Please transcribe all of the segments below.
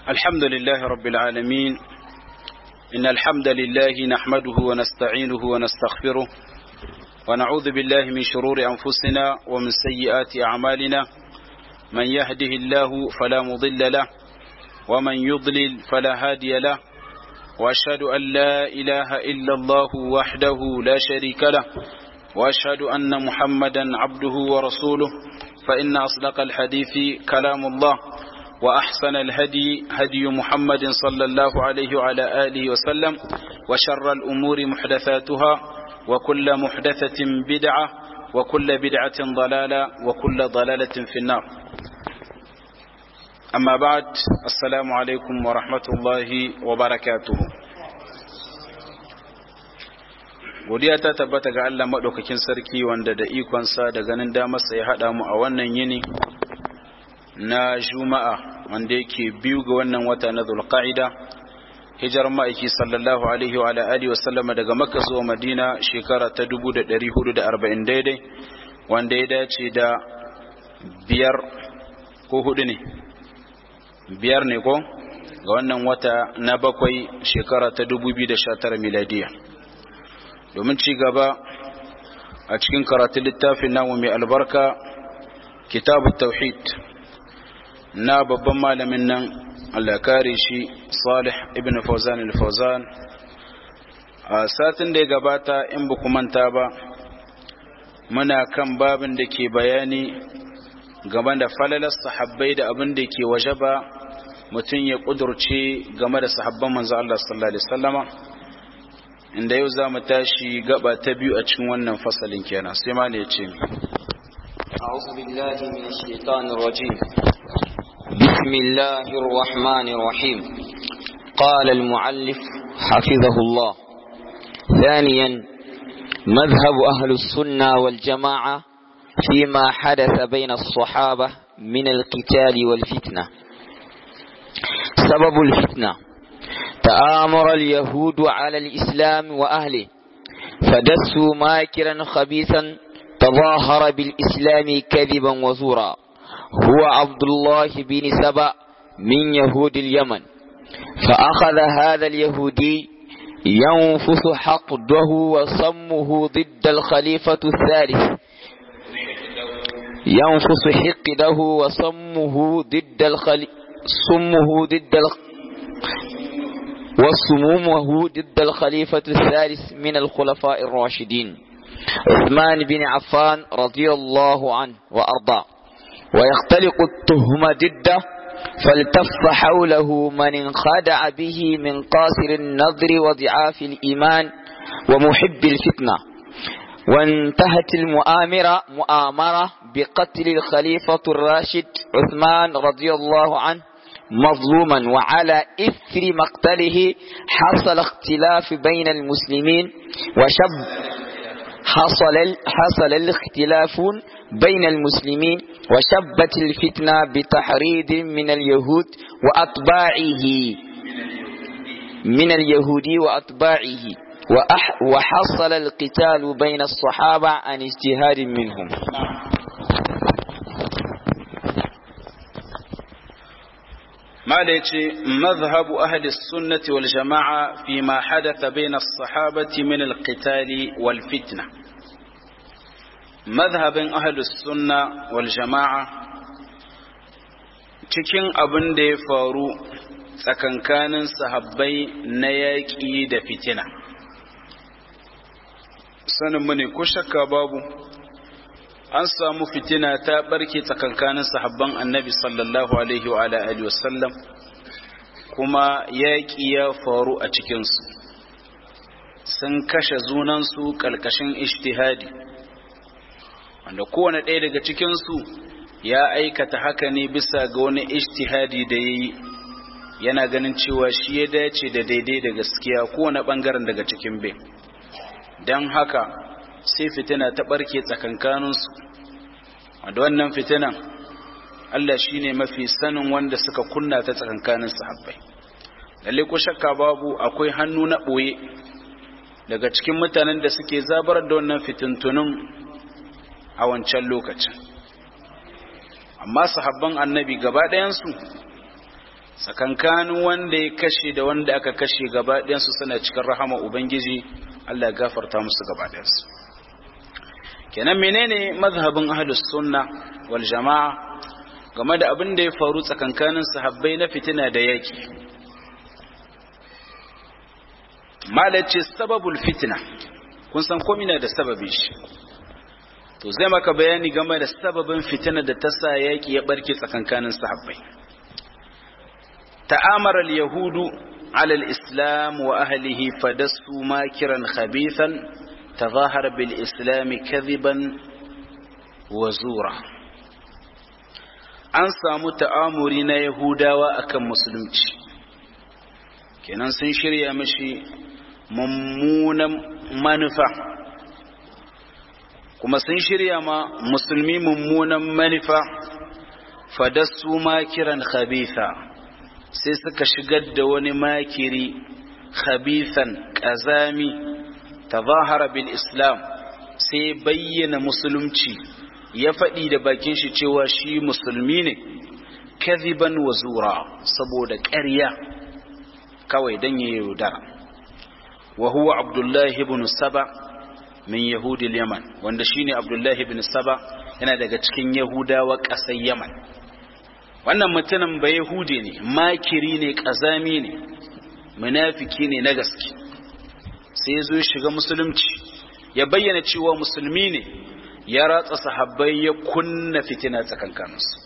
الحمد لله رب العالمين إن الحمد لله نحمده ونستعينه ونستغفره ونعوذ بالله من شرور أنفسنا ومن سيئات أعمالنا من يهده الله فلا مضل له ومن يضلل فلا هادي له وأشهد أن لا إله إلا الله وحده لا شريك له وأشهد أن محمدا عبده ورسوله فإن أصدق الحديث كلام الله وأحسن الهدي هدي محمد صلى الله عليه وعلى آله وسلم وشر الأمور محدثاتها وكل محدثة بدعة وكل بدعة ضلالة وكل ضلالة في النار أما بعد السلام عليكم ورحمة الله وبركاته godiya ta tabbata ga Allah maɗaukakin sarki wanda da ikonsa da ganin damarsa ya haɗa mu a wannan yini na juma'a wanda yake biyu ga wannan wata na zulqa'ida hijar ma'aiki sallallahu alaihi wa alihi wa sallama daga makka zuwa madina shekara ta 1440 daidai wanda ya dace da biyar ko hudu ne biyar ne ko ga wannan wata na bakwai shekara ta 2019 miladiya domin ci gaba a cikin karatun littafin namu mai albarka kitabu tauhid na babban malamin nan Allah kare shi Salih ibn Fawzan al-Fawzan a satin da ya gabata in ba manta ba muna kan babin da ke bayani game da falalar sahabbai da abin da ke waje ba mutum ya kudurce game da sahabban manzo Allah sallallahu alaihi wasallama inda yau za mu tashi gaba ta biyu a cikin wannan fasalin kenan sai ma ne ya ce أعوذ بالله من الشيطان الرجيم بسم الله الرحمن الرحيم قال المعلف حفظه الله ثانيا مذهب أهل السنة والجماعة فيما حدث بين الصحابة من القتال والفتنة سبب الفتنة تآمر اليهود على الإسلام وأهله فدسوا ماكرا خبيثا تظاهر بالإسلام كذبا وزورا هو عبد الله بن سبأ من يهود اليمن فأخذ هذا اليهودي ينفث حقده وصمه ضد الخليفة الثالث ينفث حقده وصمه ضد الخلي صمه ضد الخ... وصمومه ضد الخليفة الثالث من الخلفاء الراشدين عثمان بن عفان رضي الله عنه وأرضاه ويختلق التهم ضده فالتف حوله من انخدع به من قاصر النظر وضعاف الإيمان ومحب الفتنة وانتهت المؤامرة مؤامرة بقتل الخليفة الراشد عثمان رضي الله عنه مظلوما وعلى إثر مقتله حصل اختلاف بين المسلمين وشب حصل حصل الاختلاف بين المسلمين وشبت الفتنة بتحريض من اليهود وأتباعه من اليهود وأتباعه وحصل القتال بين الصحابة عن اجتهاد منهم ما مذهب أهل السنة والجماعة فيما حدث بين الصحابة من القتال والفتنة مذهب أهل السنة والجماعة cikin abin da ya faru tsakankanin sahabbai na yaƙi da fitina saninmu ne ko shakka babu an samu fitina ta barke tsakankanin sahabban annabi sallallahu alaihi wa alihi wasallam kuma yaƙi ya faru a cikinsu sun kashe zunansu ƙalƙashin ishtihadi wanda kowane ɗaya daga cikinsu ya aikata haka ne bisa ga wani ishtihadi da ya yi yana ganin cewa shi ya dace da daidai da gaskiya kowane ɓangaren daga cikin bin don haka sai fitina ta ɓarke tsakankaninsu da wannan fitinan Allah shi ne mafi sanin wanda suka kunna ta tsakankanin sahabbai lalle ko shakka babu akwai hannu na ɓoye daga cikin mutanen da suke zabar da wannan fitintunin a wancan lokacin amma sahabban annabi gaba ɗayansu tsakankanin wanda ya kashe da wanda aka kashe gaba ɗayansu suna cikin rahama ubangiji Allah ya gafarta musu gaba ɗayansu kenan menene mazhabin ahlus sunna wal jama'a game da abin da ya faru tsakankanin sahabbai na fitina da yaki malace sababul fitina kun san komai na da sababi shi to zai maka bayani game da sababin fitina da ta sa yaki ya barke tsakankanin sahabbai ta'amara al-yahudu ala al-islam wa ahlihi fadassu makiran khabithan tazahara bil islam kadhiban wa zura an samu ta'amuri na yahudawa akan musulunci kenan sun shirya mashi mummunan manufa kuma sun shirya ma musulmi mummunan manufa fadassu makiran khabitha sai suka shigar da wani makiri khabithan kazami tazahara bil islam sai bayyana musulunci ya faɗi da bakin shi cewa shi musulmi ne kaziban wa zura saboda ƙarya kawai don ya yaudara wa huwa abdullahi ibn saba min yahudil yaman wanda shine abdullahi ibn saba yana daga cikin yahudawa ƙasar yaman wannan mutumin ba yahudi ne makiri ne ƙazami ne munafiki ne na gaske sai ya zo shiga musulunci ya bayyana cewa musulmi ne ya ratsa sahabbai ya kunna fitina tsakankaninsu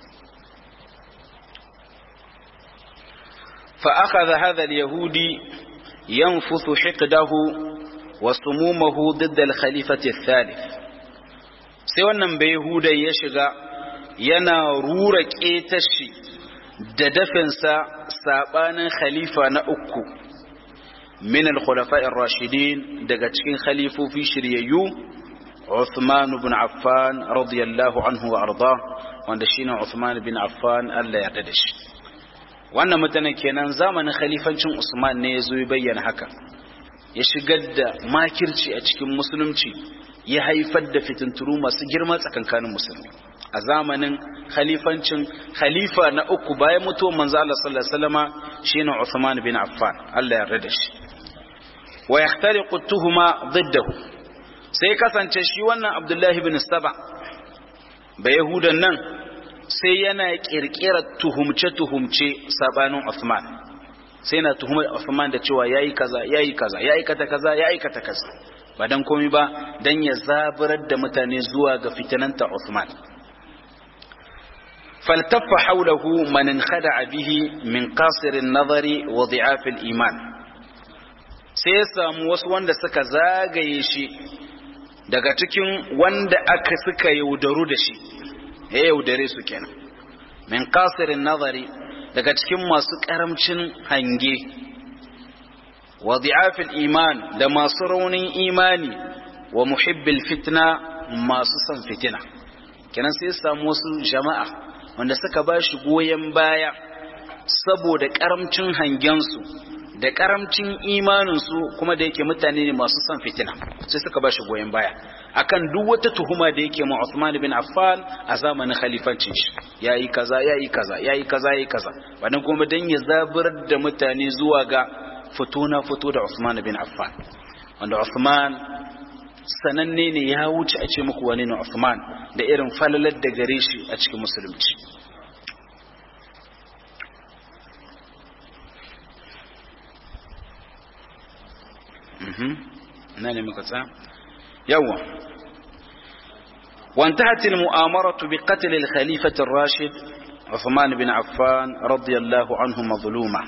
فأخذ هذا اليهودي ينفث حقده وسمومه ضد الخليفة الثالث sai wannan bai Yahuda ya shiga yana rura ƙetashi da dafinsa saɓanin khalifa na uku min al-khulafa'ir rashidin daga cikin khalifofi shiryayyu Uthman ibn Affan radiyallahu anhu wa arda wanda shine Uthman ibn Affan Allah ya yarda da shi wannan mutanen kenan zamanin khalifancin Usman ne ya zo ya bayyana haka ya shigar da makirci a cikin musulunci ya haifar da fitinturu masu girma tsakankanin musulmi a zamanin khalifancin khalifa na uku bayan mutuwar manzo Allah sallallahu alaihi wasallama shine Uthman bin Affan Allah ya yarda shi wa yahtariqu tuhuma diddahu sai kasance shi wannan Abdullah bin Saba ba Yahudan nan sai yana kirkirar tuhumce-tuhumce sabanin Uthman sai yana tuhumar Uthman da cewa yayi kaza yayi kaza ya aikata kaza ya aikata kaza ba dan komai ba dan ya zaburar da mutane zuwa ga fitananta Uthman faltaffa hawlahu man khada'a bihi min qasir an-nazari wa dhi'af al-iman sai ya samu wasu wanda suka zagaye shi daga cikin wanda aka suka yaudaru da shi ya yaudare su kenan min kasirin nazari daga cikin masu karamcin hange wa di'afil iman da masu raunin imani wa muhibbil fitna masu son fitina kenan sai samu wasu jama'a wanda suka ba shi goyon baya saboda karamcin hangensu da karamcin imaninsu kuma da yake mutane ne masu son fitina sai suka ba shi goyon baya akan duk wata tuhuma da yake ma Uthman bin Affan a zamanin khalifancin shi yayi kaza yayi kaza yayi kaza yayi kaza wannan kuma dan ya zaburar da mutane zuwa ga fito na fito da Uthman bin Affan wanda Uthman sananne ne ya wuce a ce muku wani ne Uthman da irin falalar da gare shi a cikin musulunci na ne muka tsaya يوا وانتهت المؤامرة بقتل الخليفة الراشد عثمان بن عفان رضي الله عنه مظلوما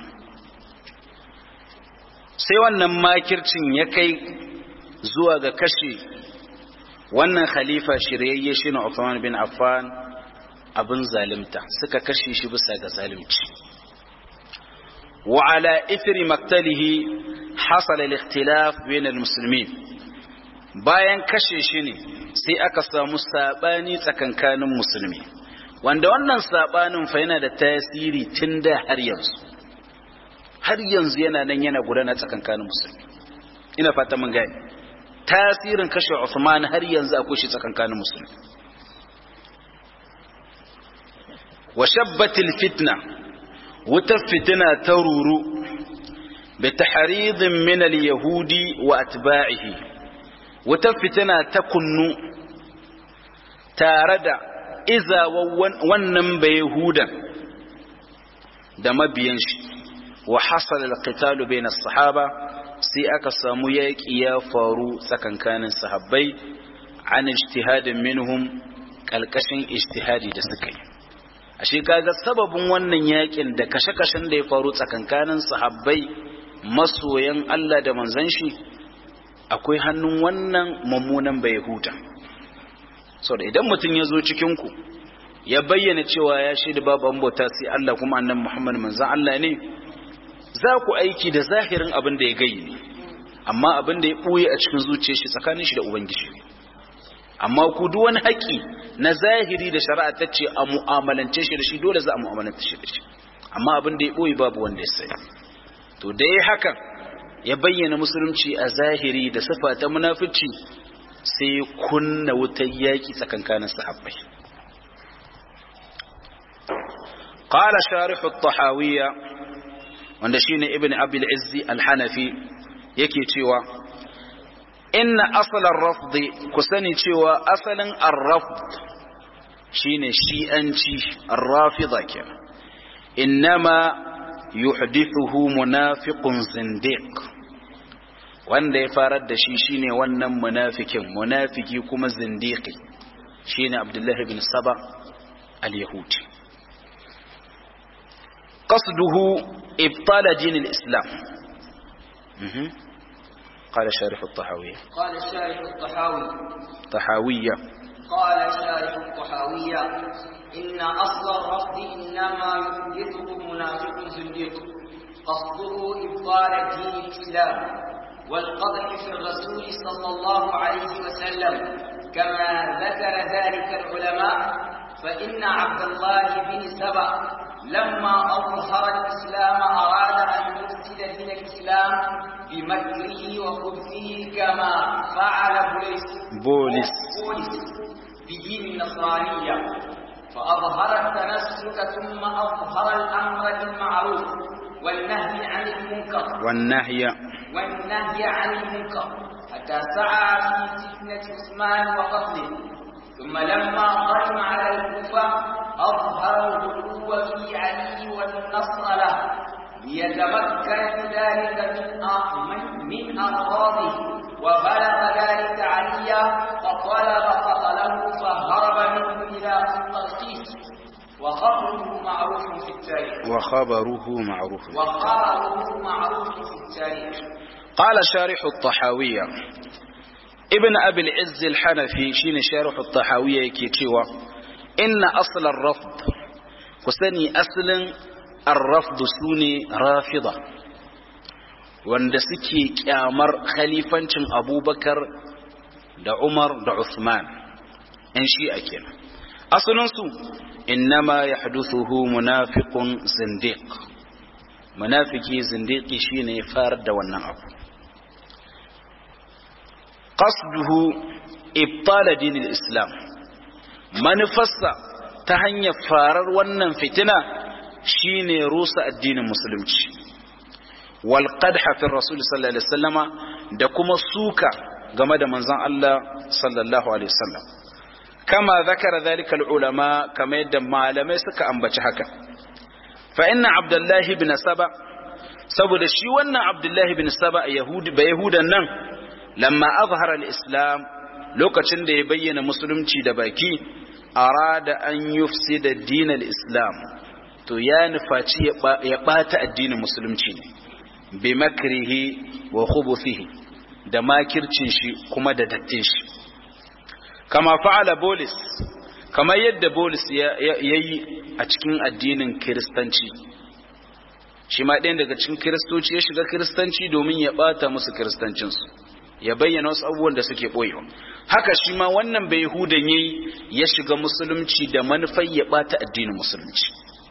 sai wannan makircin ya kai zuwa ga kashe wannan khalifa shiryayye shine Uthman bin Affan abin zalimta suka kashe shi bisa ga zalimci wa ala ithri maktalihi hasala al-ikhtilaf bain al-muslimin bayan kashe shi ne sai aka samu sabani tsakankanin musulmi wanda wannan sabanin fa yana da tasiri tun da har yanzu har yanzu yana nan yana gudana tsakankanin musulmi ina fata mun gani tasirin kashe Uthman har yanzu akwai shi tsakankanin musulmi wa shabbatil fitna wutar fitina ta ruru bi tahridin min al-yahudi wa atba'ihi wutar fitina ta kunnu tare da izawa wannan bai yahudan da mabiyan shi wa hasala al-qitalu bayna as-sahaba sai aka samu yaƙi ya faru tsakankanin sahabbai an ijtihadin minhum kalkashin ijtihadi da suka yi ashe kaga sababin wannan yakin da kashe-kashen da ya faru tsakankanin sahabbai masoyan Allah da manzon shi akwai hannun wannan mummunan bai huta da idan mutum ya zo cikin ku ya bayyana cewa ya shaida babu an bauta sai Allah kuma annabi Muhammad manzon Allah ne za ku aiki da zahirin abin da ya gayi ne amma abin da ya ɓoye a cikin zuciyar shi tsakanin shi da ubangiji amma ku duk wani haƙi na zahiri da shari'a ta ce a mu'amalance shi da shi dole za a mu'amalance shi da shi amma abin da ya ɓoye babu wanda ya sani to da ya hakan ya bayyana musulunci a zahiri da sifa ta munafici sai kunna wutar yaƙi tsakankanin sahabbai قال شارح الطحاوية wanda shine ibn abil izzi al-hanafi yake cewa inna asal ar-rafd ku sani cewa asalin ar-rafd shine shi'anci ar-rafida kenan innama yuhdithuhu munafiqun zindiq wanda ya farar da shi shine wannan munafikin munafiki kuma zindiqi shine abdullah ibn saba al-yahudi قصده إبطال دين الإسلام قال شارح الطحاوية قال الشارح الطحاوي طحاوية قال شارح الطحاوية إن أصل الرفض إنما يحدثه منافق زنديق قصده إبطال دين الإسلام والقدح في الرسول صلى الله عليه وسلم كما ذكر ذلك العلماء فإن عبد الله بن سبأ لما أظهر الإسلام أراد أن يفسد دين الإسلام بمكره وخبثه كما فعل بوليس بولس بولس بدين النصرانية فأظهر التنسك ثم أظهر الأمر بالمعروف والنهي عن المنكر والنهي والنهي عن المنكر حتى سعى في فتنة عثمان وقتله ثم لما قدم على الكوفة أظهر الغلو في علي والنصر له ليتمكن ذلك من من أغراضه وبلغ ذلك عليا فطلب قتله فهرب منه إلى الترخيص وخبره معروف في التاريخ وخبره معروف وخبره معروف في التاريخ قال شارح الطحاوية ابن أبي العز الحنفي شين شارح الطحاوية كيتشيوا إن أصل الرفض كسني أصل الرفض سوني رافضة wanda suke kyamar khalifancin abubakar da umar da usman in shi a kenan asalinsu innama ya hadusuhu munafiqun zindiq munafiki zindiki shine ya fara da wannan abu qasduhu ibtala dinil islam manufarsa ta hanyar farar wannan fitina shine rusa addinin musulunci wal qadha fi rasul sallallahu alaihi wasallama da kuma suka game da manzon Allah sallallahu alaihi wasallam kama zakara zalika al ulama kama yadda malamai suka ambaci haka fa inna abdullahi ibn saba saboda shi wannan abdullahi ibn saba yahudi ba yahudan nan lamma azhara al-islam lokacin da ya bayyana musulunci da baki arada an yufsida din al-islam to ya nufaci ya bata addinin musulunci ne bi makrihi wa khubuthihi da makircin shi kuma da dattin shi kama fa'ala bolis kamar yadda bolis ya yi a cikin addinin kiristanci shi ma ɗayan daga cikin kiristoci ya shiga kiristanci domin ya ɓata musu kiristancinsu ya bayyana wasu abubuwan da suke ɓoyewa haka shi ma wannan bai hudan yayi ya shiga musulunci da manufar ya ɓata addinin musulunci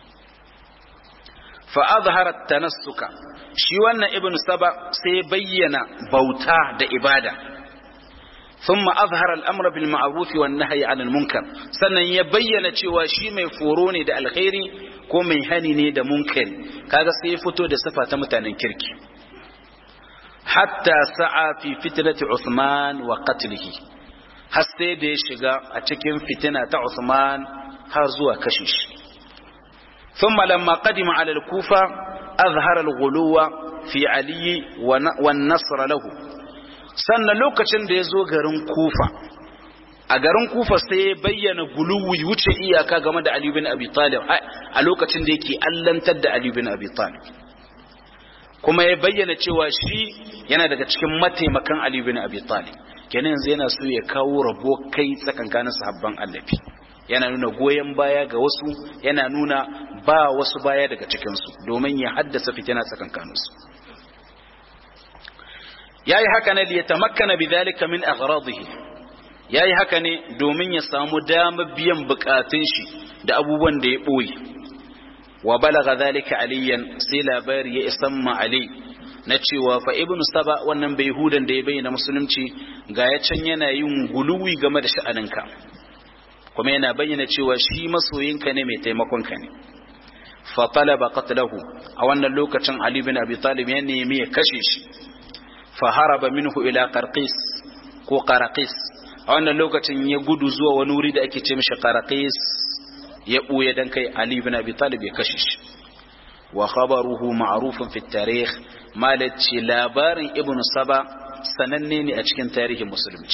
fa azhara tanassuka shi wannan ibnu saba sai bayyana bauta da ibada ثم أظهر الأمر بالمعروف والنهي عن المنكر sannan ya bayyana cewa shi mai foro ne da alkhairi ko mai hani ne da munkari kaga sai ya fito da sifa ta mutanen kirki hatta sa'a fi fitnati Uthman wa qatlihi har sai da ya shiga a cikin fitina ta Uthman har zuwa kashe shi thumma lamma qadima ala al-kufa azhara al-ghuluwa fi ali wa nasr lahu sannan lokacin da ya zo garin kufa a garin kufa sai ya bayyana guluwi wuce iyaka game da Ali bin Abi Talib a lokacin da yake allantar da Ali bin Abi Talib kuma ya bayyana cewa shi yana daga cikin mataimakan Ali bin Abi Talib kenan yanzu yana so ya kawo rabo kai tsakankanin sahabban Annabi yana nuna goyen baya ga wasu yana nuna ba wasu baya daga cikin su domin ya haddasa fitina tsakankanin su yayi haka ne liyatamakkana bidhalika min aghradihi yayi haka ne domin ya samu damar biyan bukatun shi da abubuwan da ya boye wa balagha dhalika aliyan sai labari ya isan ma ali na cewa fa ibnu saba wannan bai hudan da ya bayyana musulunci ga ya can yana yin guluwi game da sha'aninka kuma yana bayyana cewa shi masoyinka ne mai taimakon ka ne fa talaba qatlahu a wannan lokacin ali bin abi talib ya nemi ya kashe shi fa haraba minhu ila qarqis ko qaraqis a wannan lokacin ya gudu zuwa wani wuri da ake ce mishi qaraqis ya buye dan kai ali ibn abi talib ya kashe shi wa khabaruhu ma'rufun fi tarikh malaci labarin ibn saba sananne ne a cikin tarihin musulunci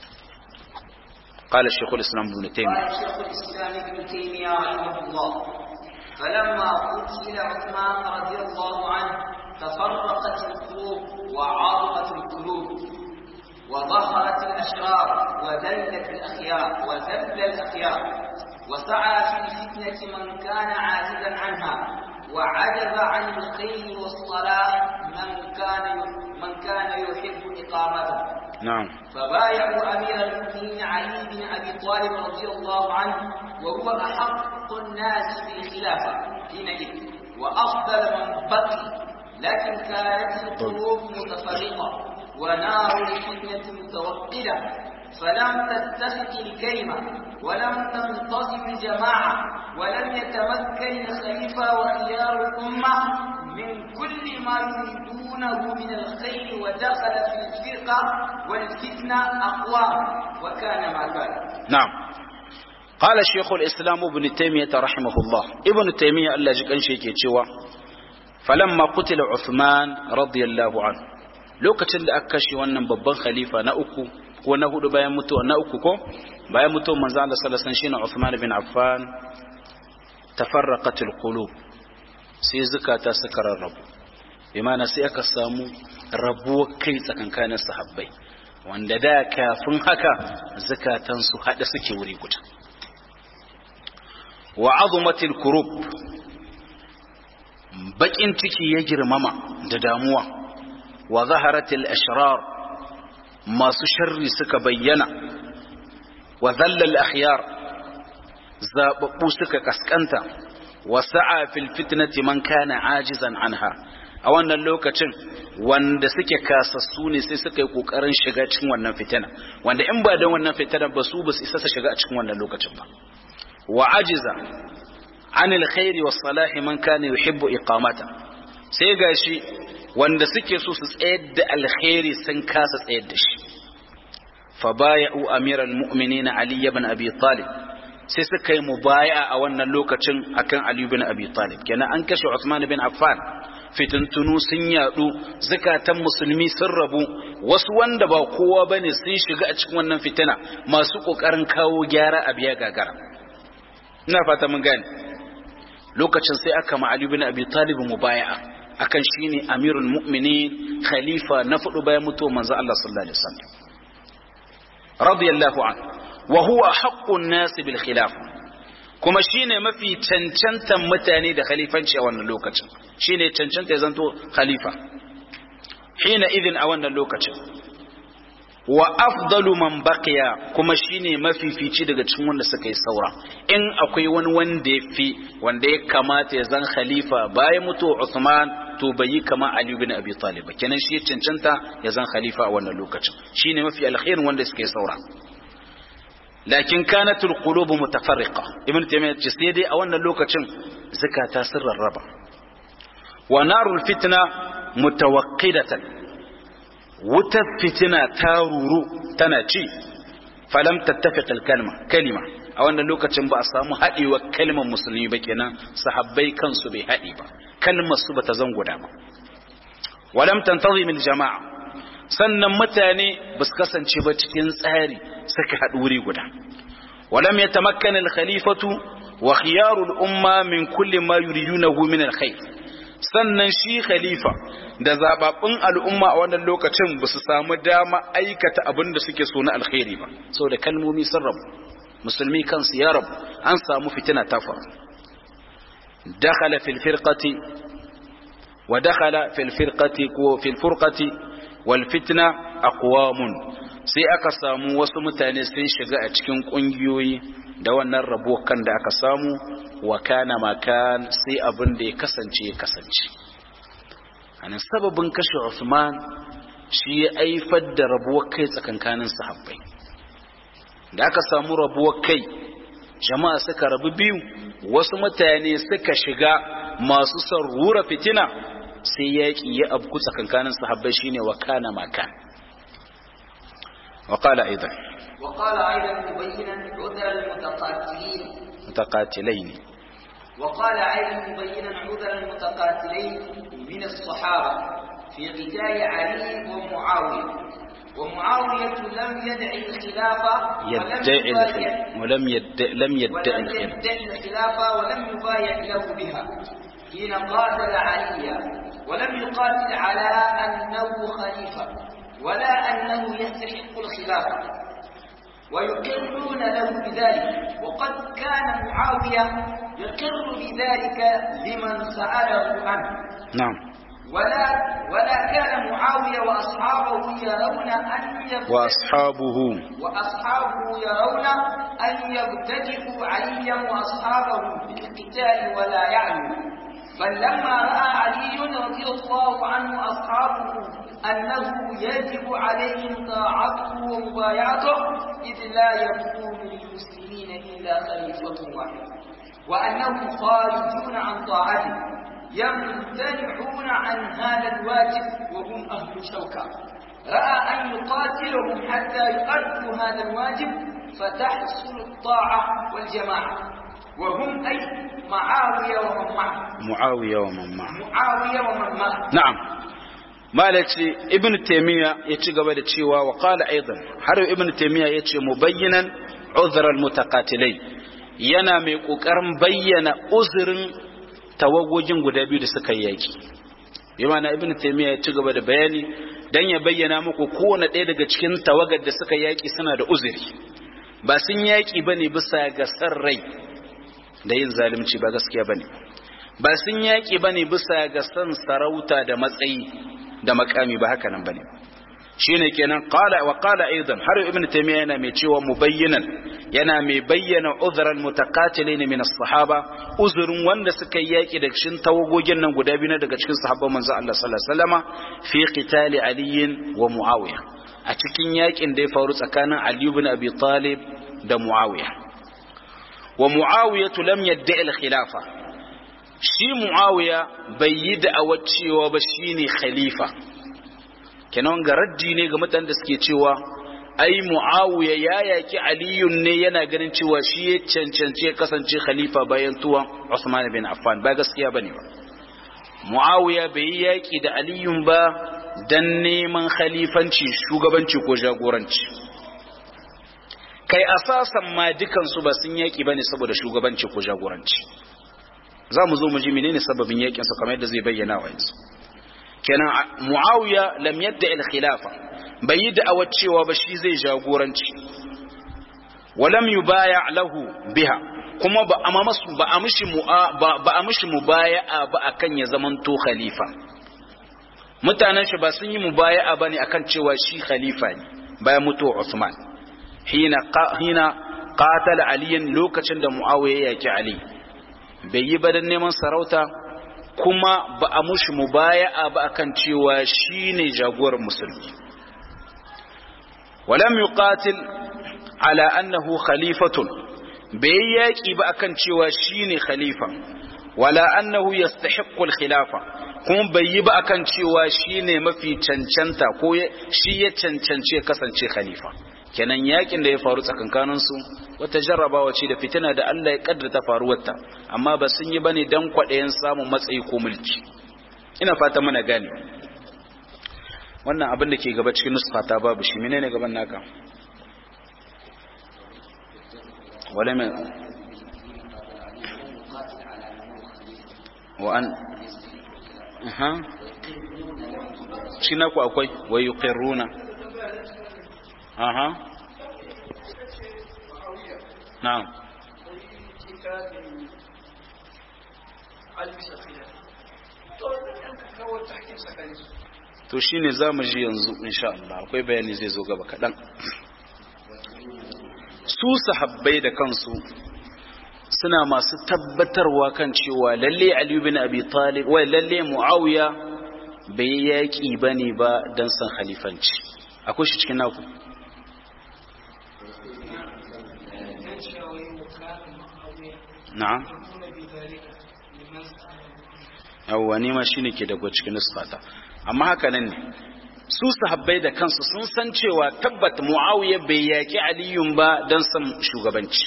قال الشيخ الإسلام ابن تيمية قال الشيخ الإسلام ابن تيمية رحمه الله فلما قتل عثمان رضي الله عنه تفرقت القلوب وعاضت القلوب وظهرت الأشرار وذلت الأخيار وذل الأخيار وسعى في الفتنة من كان عاجزا عنها وعجز عن الخير والصلاة من كان من كان يحب إقامته نعم فبايعوا أمير المؤمنين علي بن أبي طالب رضي الله عنه وهو أحق الناس بالخلافة حينئذ وأفضل من بقي لكن كانت القلوب متفرقة ونار الفتنة متوقدة فلم تتفق الكلمة ولم تنتظم الجماعة ولم يتمكن الخليفة وخيار الأمة من كل ما يريدونه من الخير ودخل في الفرقة والفتنة أقوام وكان ما كان نعم قال شيخ الإسلام ابن تيمية رحمه الله ابن تيمية الله جكن شيكي تشوى فلما قتل عثمان رضي الله عنه lokacin da aka kashe wannan babban khalifa na uku ko na hudu bayan mutuwa na uku ko bayan mutuwar manzo Allah sallallahu alaihi wasallam shine Uthman bin Affan tafarraqatul qulub sai zukata suka rarrabu bi ma'ana sai aka samu rabuwar kai tsakankanin sahabbai wanda da kafin haka zukatan su hada suke wuri guda wa azumatil kurub bakin ciki ya girmama da damuwa wa zaharatil ashrar masu sharri suka bayyana wa zallal akhyar zababbu suka kaskanta wa sa'a fil fitnati man kana ajizan anha a wannan lokacin wanda suke kasassu ne sai suka yi kokarin shiga cikin wannan fitina wanda in ba don wannan fitina ba su ba su isa su shiga a cikin wannan lokacin ba wa ajiza anil khairi was salahi man kana yuhibbu iqamata sai gashi wanda suke so su tsayar da alkhairi sun kasa tsayar da shi fa baya'u amiral mu'minin ali ibn abi talib sai suka yi mubaya a wannan lokacin akan ali ibn abi talib kenan an kashe usman bin affan fitintunu sun yadu zakatan musulmi sun rabu wasu wanda ba kowa bane sun shiga a cikin wannan fitina masu kokarin kawo gyara a biya gagara ina fata mun gane lokacin sai aka ma ali ibn abi talib mubaya'a akan shine amirul mu'minin khalifa na fudu bayan mutuwar manzo Allah sallallahu alaihi wasallam radiyallahu an wa huwa haqqun nas bil khilaf kuma shine mafi cancantan mutane da khalifanci a wannan lokacin shine cancanta ya zanto khalifa hina idin a wannan lokacin wa afdalu man baqiya kuma shine mafifici daga cikin wanda suka yi saura in akwai wani wanda ya fi wanda ya kamata ya zan khalifa bayan mutuwa Uthman to bai yi kama Ali ibn Abi Talib kenan shi cancanta ya zan khalifa a wannan lokacin shine mafi alkhairin wanda suka yi saura lakin kanatul qulubu mutafarriqa ibn taymiyyah ce sai dai a wannan lokacin zakata sun rarraba wa narul fitna mutawaqqidatan wutar fitina ta ruru tana ci falam tattafiq al kalma kalima a wannan lokacin ba a samu haɗewa kalmar musulmi ba kenan sahabbai kansu bai haɗe ba kalmar su bata zan guda ba walam tantazim al jama'a sannan mutane ba su kasance ba cikin tsari suka haɗu wuri guda walam yatamakkan al khalifatu wa khiyaru al umma min kulli ma yuridunahu min al khair sannan shi khalifa da zababbun al'umma a wannan lokacin ba su samu dama aikata abin da suke so na alkhairi ba saboda kalmomi sun rabu musulmi kansu ya rabu an samu fitina ta faru dakhala fil firqati wa dakhala fil firqati ko fil furqati wal fitna aqwamun sai aka samu wasu mutane sun shiga a cikin kungiyoyi da wannan rabo kan da aka samu wa kana makan sai abin da ya kasance ya kasance anan sababin kashe Usman shi ya aifar da rabuwar kai tsakankanin sahabbai da aka samu rabuwar kai jama'a suka rabu biyu wasu mutane suka shiga masu son rura fitina sai yaƙi ya abku tsakankanin sahabbai shine wa kana makan وقال أيضا وقال أيضا مبينا عذر المتقاتلين متقاتلين وقال أيضا مبينا عذر المتقاتلين من الصحابة في قتال علي ومعاوية ومعاوية لم يدعي الخلافة يدعي الخلافة ولم يدعي لم يدعي ولم الخلافة يدعي الخلافة ولم يبايع له بها حين قاتل عليا ولم يقاتل على أنه خليفة ولا أنه يستحق الخلافة ويقرون له بذلك وقد كان معاوية يقر بذلك لمن سأله عنه نعم ولا ولا كان معاوية وأصحابه يرون أن يبتدئوا وأصحابه وأصحابه يرون أن يبتدئوا عليا وأصحابه بالقتال ولا يعلو بل لما رأى علي رضي الله عنه أصحابه أنه يجب عليهم طاعته ومبايعته إذ لا يكون للمسلمين إلا خليفة واحد وأنهم خارجون عن طاعته يمتنعون عن هذا الواجب وهم أهل شوكة رأى أن يقاتلهم حتى يؤدوا هذا الواجب فتحصل الطاعة والجماعة وهم أي معاوية ومن معه معاوية ومن معه معاوية ومن معه na'am malaci ibn taymiya ya ci gaba da cewa wa qala aidan har ibn taymiya ya ce mubayyinan uzra almutaqatilai yana mai kokarin bayyana uzurin tawagogin guda biyu da suka yi yaki bi ma'ana ibn taymiya ya ci gaba da bayani dan ya bayyana muku kowane ɗaya daga cikin tawagar da suka yaki suna da uzuri ba sun yaki bane bisa ga san rai da yin zalunci ba gaskiya bane ba sun yaƙi ba ne bisa ga son sarauta da matsayi da makami ba haka nan ba ne shi ne kenan wa ƙala aidan har ibn taimiyya yana mai cewa mubayyinan yana mai bayyana uzuran mutakatile ne min sahaba uzurin wanda suka yi yaƙi da cikin tawagogin nan guda biyu na daga cikin sahabban manzo Allah sallallahu alaihi wasallama fi qitali aliyin wa muawiya a cikin yaƙin da ya faru tsakanin ali ibn abi talib da muawiya wa muawiya lam yadda al khilafa shi muawiya bai yi da'awar cewa ba shine khalifa kenan ga raddi ne ga mutanen da suke cewa ai muawiya ya yaki aliyun ne yana ganin cewa shi ya cancanci ya kasance khalifa bayan tuwon Usman bin Affan ba gaskiya bane ba muawiya bai yi yaki da aliyun ba dan neman khalifanci shugabanci ko jagoranci kai asasan ma dukansu ba sun yaki bane saboda shugabanci ko jagoranci za mu zo mu ji menene sababin yakin sa kamar yadda zai bayyana wa yanzu kenan muawiya lam yadda al khilafa bai yi da'awar cewa ba shi zai jagoranci walam yubaya lahu biha kuma ba a masu ba a mishi ba a mishi mubaya'a ba akan ya zamanto khalifa mutanen shi ba sun yi mubaya'a bane akan cewa shi khalifa ne bayan mutuwar Usman hina hina qatala aliyan lokacin da muawiya ya yaki ali bai yi ba don neman sarauta kuma ba a mushi mubaya'a ba akan cewa shine jagorar musulmi walam yuqatil ala annahu khalifatun bai yaki ba akan cewa shine khalifa wala annahu yastahiqqu al-khilafa kuma bai yi ba akan cewa shine mafi cancanta ko shi ya cancance kasance khalifa kenan yakin da ya faru tsakankanin su wata jarrabawa ce da fitina da Allah ya kaddarta faruwarta amma ba sun yi bane dan kwaɗayen samun matsayi ko mulki ina fata muna gane wannan abin da ke gaba cikin nusfata babu shi menene gaban naka wala mai wa an aha shi naku akwai wa yuqirruna aha na'am to shine zamu ji yanzu insha Allah akwai bayani zai zo gaba kadan su sahabbai da kansu suna masu tabbatarwa kan cewa lalle Ali bin Abi Talib wai lalle Muawiya bai yaki bane ba dan san khalifanci akwai shi cikin naku na'am yawwa ni ma shine ke daga cikin nusfata amma haka nan ne su sahabbai da kansu sun san cewa tabbat muawiya bai yaki aliyun ba dan san shugabanci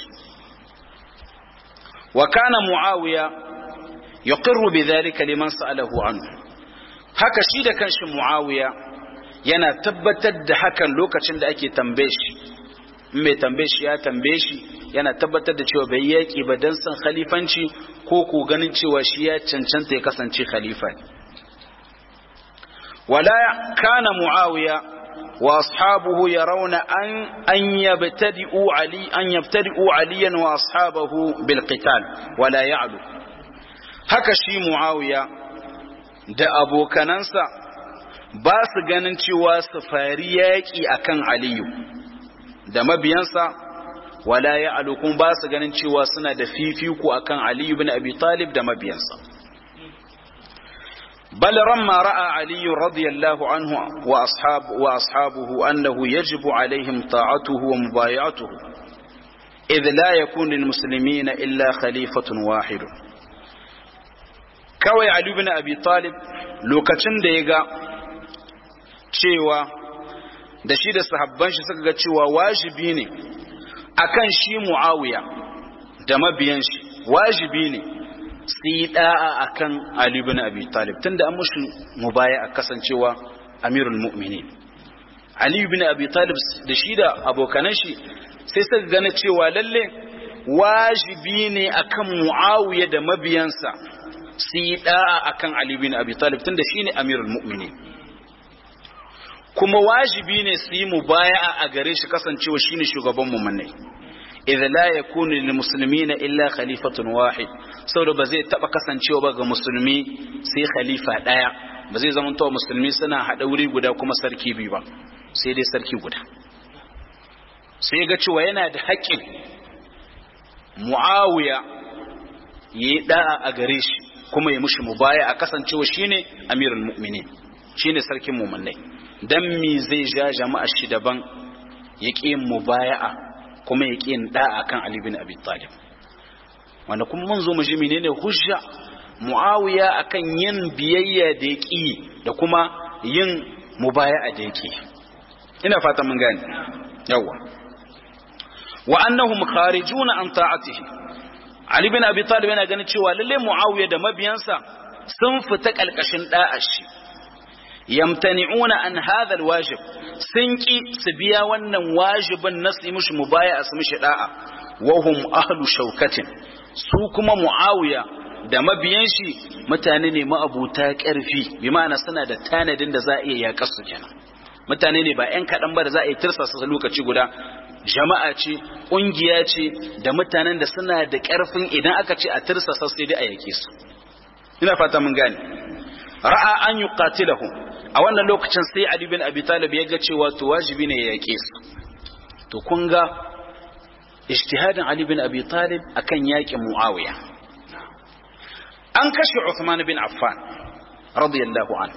wa kana muawiya yuqirru bidhalika liman sa'alahu anhu haka shi da kanshi muawiya yana tabbatar da hakan lokacin da ake tambaye shi mai tambaye shi ya tambaye shi yana tabbatar da cewa bai yaki ba dan san khalifanci ko ko ganin cewa shi ya cancanta ya kasance khalifa ne ولا كان معاوية وأصحابه يرون أن أن يبتدئوا علي أن يبتدئوا عليا وأصحابه بالقتال ولا يعلو haka shi Muawiya da abokanansa ba su ganin cewa su fari yaƙi akan Aliyu da mabiyansa wala ya alukun ba su ganin cewa suna da fifiko akan Aliyu bin Abi Talib da mabiyansa بل لما رأى علي رضي الله عنه وأصحاب وأصحابه أنه يجب عليهم طاعته ومبايعته إذ لا يكون للمسلمين إلا خليفة واحد كوي علي بن أبي طالب لوكتن ديغا cewa da shi da sahabban shi suka ga cewa wajibi ne akan shi Muawiya da mabiyan shi wajibi ne su yi da'a a kan Ali bin Abi Talib tun da an mushi mubaya a kasancewa amirul mu'minin Ali bin Abi Talib da shi da abokanan shi sai suka gane cewa lalle wajibi ne akan Muawiya da mabiyansa su yi da'a akan Ali bin Abi Talib tun da shi ne amirul mu'minin kuma wajibi ne su yi mubaya a gare shi kasancewa shi ne shugaban mu'minai idza la yakunu lil muslimina illa khalifatun wahid saboda ba zai taba kasancewa ba ga musulmi sai khalifa daya ba zai zama to musulmi suna hada wuri guda kuma sarki biyu ba sai dai sarki guda sai ga cewa yana da haƙƙin muawiya yayi da'a a gare shi kuma ya mushi mubaya a kasancewa shine amirul mu'minin shine sarkin mu'minai dan me zai ja jama'a shi daban ya ƙi mubaya'a kuma ya ƙi da'a kan Ali bin Abi Talib wanda kuma mun zo mu ji menene hujja Muawiya akan yin biyayya da ya ƙi da kuma yin mubaya'a da ya ƙi ina fata mun gane yawa wa annahum kharijuna an ta'atihi Ali bin Abi Talib yana ganin cewa lalle Muawiya da mabiyansa sun fita kalkashin da'ar shi yamtani'una an hadha alwajib sun ki su biya wannan wajibin na su mishi mubaya su mishi da'a wa hum ahlu shaukatin su kuma muawiya da mabiyan shi mutane ne ma'abuta karfi bi ma'ana suna da tanadin da za a iya yaƙar su kenan mutane ne ba ƴan kaɗan ba da za a yi tirsasa su lokaci guda jama'a ce ƙungiya ce da mutanen da suna da ƙarfin idan aka ce a tirsasa sai dai a yake su ina fata mun gane ra'a an yuqatilahu a wannan lokacin sai Ali bin Abi Talib ya ga cewa to wajibi ne ya yake su to kun ga ijtihadin Ali bin Abi Talib akan yaƙin Muawiya an kashe Uthman bin Affan radiyallahu an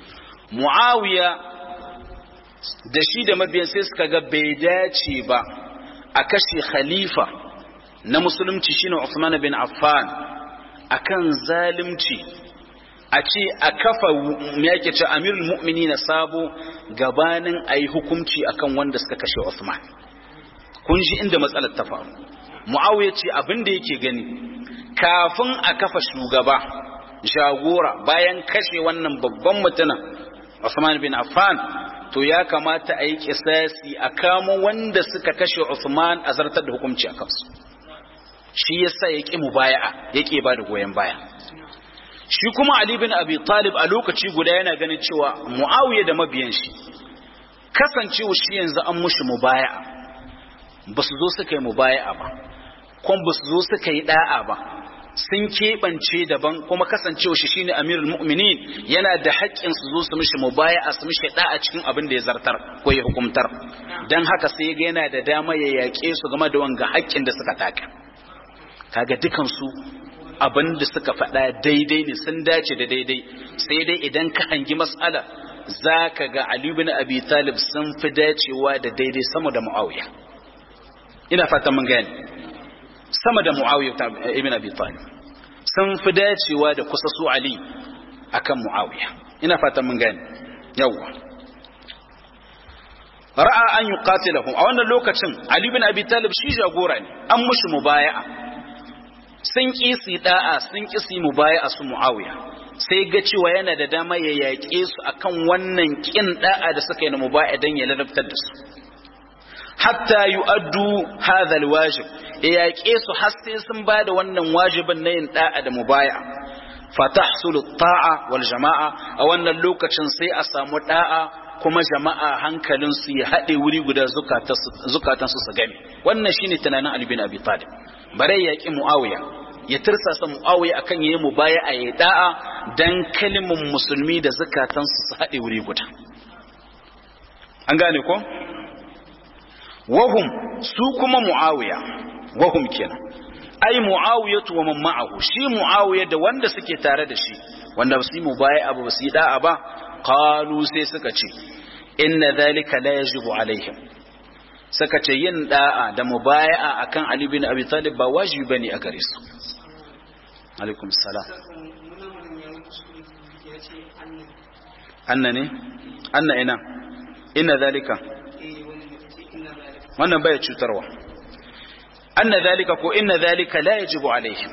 Muawiya da shi da mabiyan sai suka ga bai dace ba a kashe khalifa na musulunci shine Uthman bin Affan akan zalimci a ce a kafa me yake ce amirul mu'minin sabo gabanin ayi hukunci akan wanda suka kashe Uthman kun ji inda matsalar ta faru Muawiya ce abin da yake gani kafin a kafa shugaba jagora bayan kashe wannan babban mutumin Uthman bin Affan to ya kamata a yi kisasi a kamo wanda suka kashe Uthman a zartar da hukunci a kansu shi yasa ya ƙi mubaya'a ya ƙi ba da goyon baya shi kuma Ali bin Abi Talib a lokaci guda yana ganin cewa Muawiya da mabiyan shi kasancewa shi yanzu an mushi mubaya'a ba su zo suka yi mubaya'a ba kuma ba su zo suka yi da'a ba sun keɓance daban kuma kasancewa shi shine amirul mu'minin yana da haƙƙin su zo su mishi mubaya'a su mishi da'a cikin abin da ya zartar ko ya hukumtar dan haka sai ga yana da dama ya yaƙe su game da wanga haƙƙin da suka taka kaga dukan su abin da suka faɗa daidai ne sun dace da daidai sai dai idan ka hangi mas'ala zaka ga Ali ibn Abi Talib sun fi dacewa da daidai sama da Muawiya ina fatan mun gane sama da Muawiya ibn Abi Talib sun fi dacewa da kusa su Ali akan Muawiya ina fatan mun gane yawa ra'a an yuqatilahu a wannan lokacin Ali ibn Abi Talib shi jagora ne an mushi mubaya'a sun ki su da'a sun ki su mubaya'a su Muawiya sai ga cewa yana da dama ya yaƙe su akan wannan kin da'a da suka yi na mubaya'a dan ya ladabtar da su hatta yu'addu hadha alwajib ya yaƙe su har sai sun ba da wannan wajibin na yin da'a da mubaya fatahsulu ta'a wal jama'a a wannan lokacin sai a samu da'a kuma jama'a hankalin su ya haɗe wuri guda zukatan su su game wannan shine tunanin Ali bin Abi Talib bare yaƙi Muawiya ya tirsasa Muawiya akan yayi mubaya a yi da'a dan kalimin musulmi da zukatan su su haɗe wuri guda an gane ko wahum su kuma muawiya wahum kenan ai muawiyatu wa man ma'ahu shi muawiya da wanda suke tare da shi wanda su yi mubaya abu ba su yi da'a ba qalu sai suka ce inna dhalika la yajibu alaihim suka ce yin da'a da mubaya'a akan ali bin abi talib ba wajibi bane a gare su alaikum salam anna ne anna ina inna dhalika wannan baya cutarwa anna zalika ko inna zalika la yajibu alaihim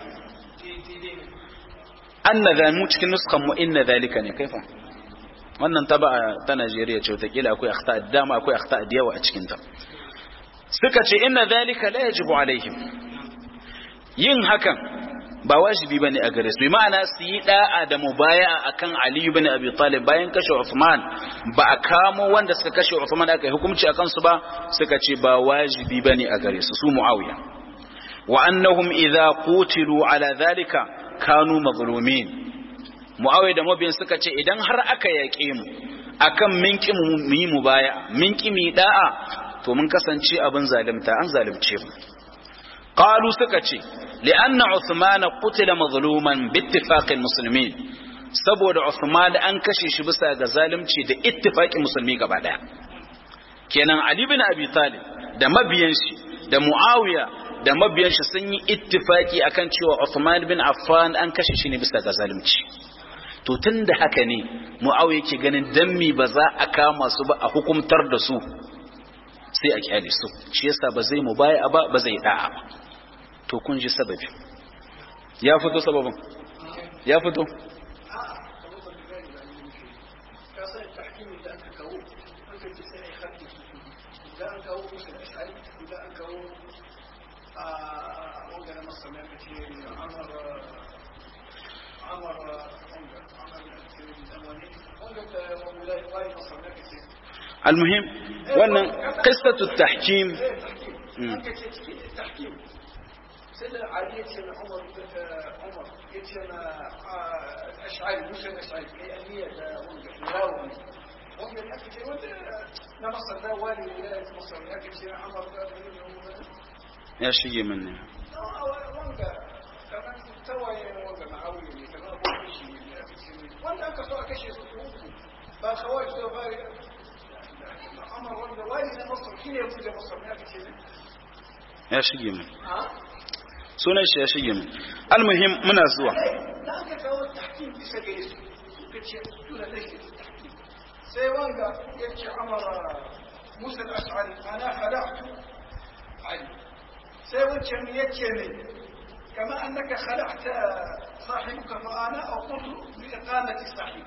anna zamu cikin nuskan mu inna zalika ne kaifa wannan taba ta Najeriya ce wata kila akwai akhta dama akwai akhta da yawa a cikin ta suka ce inna zalika la yajibu alaihim yin hakan ba wajibi bane a gare su bi ma'ana su yi da'a da mubaya'a akan Ali ibn Abi Talib bayan kashe Uthman ba a kamo wanda suka kashe Uthman aka yi hukunci akan su ba suka ce ba wajibi bane a gare su su Muawiya wa annahum idza qutilu ala dhalika kanu mazlumin Muawiya da mabiyan suka ce idan har aka yaƙe mu akan min ki mu yi mubaya min ki mu da'a to mun kasance abin zalimta an zalimce mu qalu suka ce li'anna Uthman qutila mazluman bi ittifaqil muslimin saboda Uthman an kashe shi bisa ga zalunci da ittifaqin musulmi gaba daya kenan Ali bin Abi Talib da mabiyan shi da Muawiya da mabiyan shi sun yi ittifaki akan cewa Uthman bin Affan an kashe shi ne bisa ga zalunci to tunda haka ne Muawiya yake ganin dan mi ba za a kama su ba a hukumtar da su sai a kyale su shi yasa ba zai mu baya ba ba zai da'a ba to kun ji sababi ya fito sababin ya fito المهم wannan qissatu tahkim سيدنا علي يتسمى عمر عمر يتسمى اشعري مش الاشعري كيانيه ملاوي هم الاكل وانت مصر ده والي ولايه مصر الاكل شيء عمر ya shige min ne wanda kamar tawaye wanda ma'auni kamar abubuwan shi wanda aka so a kashe su uku ba kawai su ba عمر ولا والد مصر كيف يوجد مصر ما في شيء ya shige mu sunan shi ya shige mu almuhim muna zuwa da aka kawo tahkim bisa gare su suka ce tuna da shi sai wanga ya ce amara musa al-ash'ari ana khala'tu ali sai wancan ya ce ne kama annaka khala'ta sahibuka fa ana aqulu bi iqamati sahib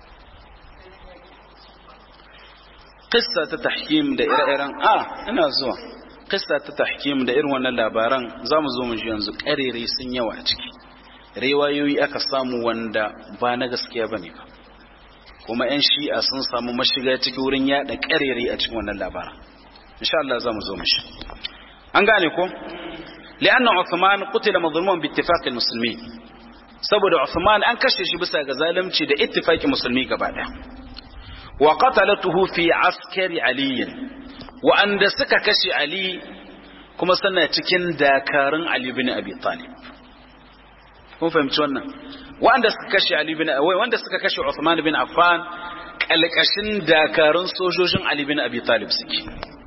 qissa ta tahkim da ire-iren a ina zuwa qissa ta tahkim da irin wannan labaran zamu zo mu ji yanzu karere sun yawa a ciki riwayoyi aka samu wanda ba na gaskiya bane ba kuma yan shi'a sun samu mashiga ciki wurin yada karere a cikin wannan labaran insha Allah zamu zo mu shi an gane ko li'anna Uthman qutila mazluman bi ittifaqi muslimin saboda Uthman an kashe shi bisa ga zalunci da ittifaqi musulmi gaba daya wa qatalatuhu fi askari ali wa anda suka kashe ali kuma suna cikin dakarun ali bin abi talib kun fahimci wannan wanda suka kashe ali bin wai wanda suka kashe Uthman bin Affan kalkashin dakarun sojojin ali bin abi talib suke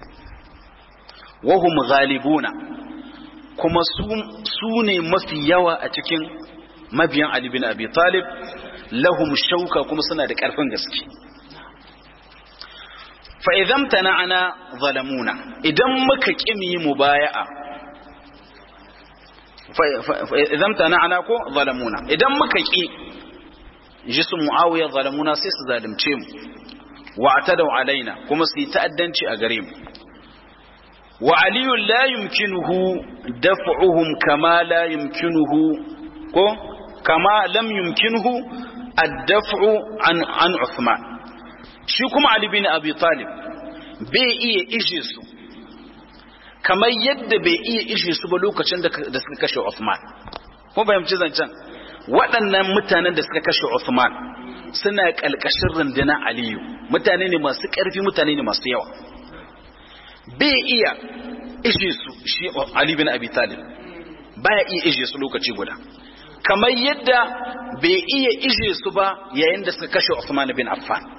wahum ghalibuna kuma su ne mafi yawa a cikin mabiyan ali bin abi talib lahum shauka kuma suna da karfin gaske fa'izam ta na'ana zalamuna idan muka ƙimi mu baya'a fa'izam ta na'ana ko zalamuna idan muka ƙi ji su mu'awiyar zalamuna sai su zalimce mu wa a tadau alaina kuma su yi ta'addanci a gare mu wa aliyun la yumkinuhu daf'uhum kama la yumkinuhu ko kama lam yumkinuhu ad-daf'u an an Uthman shi kuma Ali bin Abi Talib bai iya ishe su kamar yadda bai iya ishe su ba lokacin da suka kashe Uthman ko fahimci zancen waɗannan mutanen da suka kashe Uthman suna ƙalƙashin rundunar Aliyu mutane ne masu ƙarfi mutane ne masu yawa bai iya ishe su shi Ali bin Abi Talib baya iya ishe su lokaci guda kamar yadda bai iya ishe su ba yayin da suka kashe Uthman bin Affan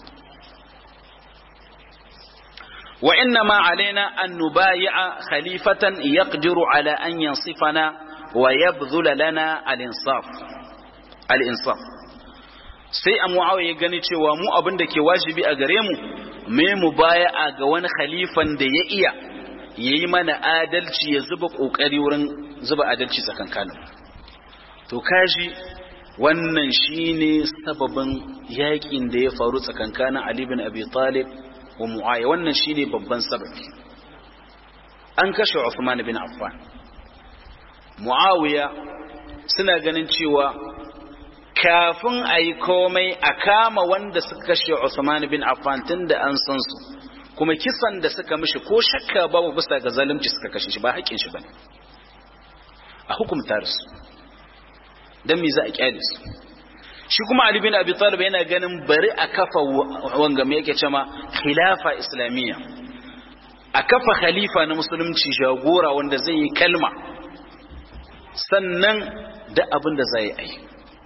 وإنما علينا أن نبايع خليفة يقدر على أن ينصفنا ويبذل لنا الإنصاف الإنصاف sai a mu'awiya gani cewa mu abin da ke wajibi a gare mu mai mu baya a ga wani khalifan da ya iya ya yi mana adalci ya zuba ƙoƙari wurin zuba adalci tsakankanin to kaji wannan shine sababin yakin da ya faru tsakankanin Ali bin Abi Talib wa Muawiya wannan shine babban sababi an kashe Uthman bin Affan Muawiya suna ganin cewa kafin a yi komai a kama wanda suka kashe Uthman bin Affan tun da an san su kuma kisan da suka mishi ko shakka babu bisa ga zalunci suka kashe shi ba haƙƙin shi bane a hukumta su dan me za a kyale su shi kuma Ali bin Abi Talib yana ganin bari a kafa wanga me yake cewa khilafa islamiyya a kafa khalifa na musulunci jagora wanda zai yi kalma sannan da abin da zai yi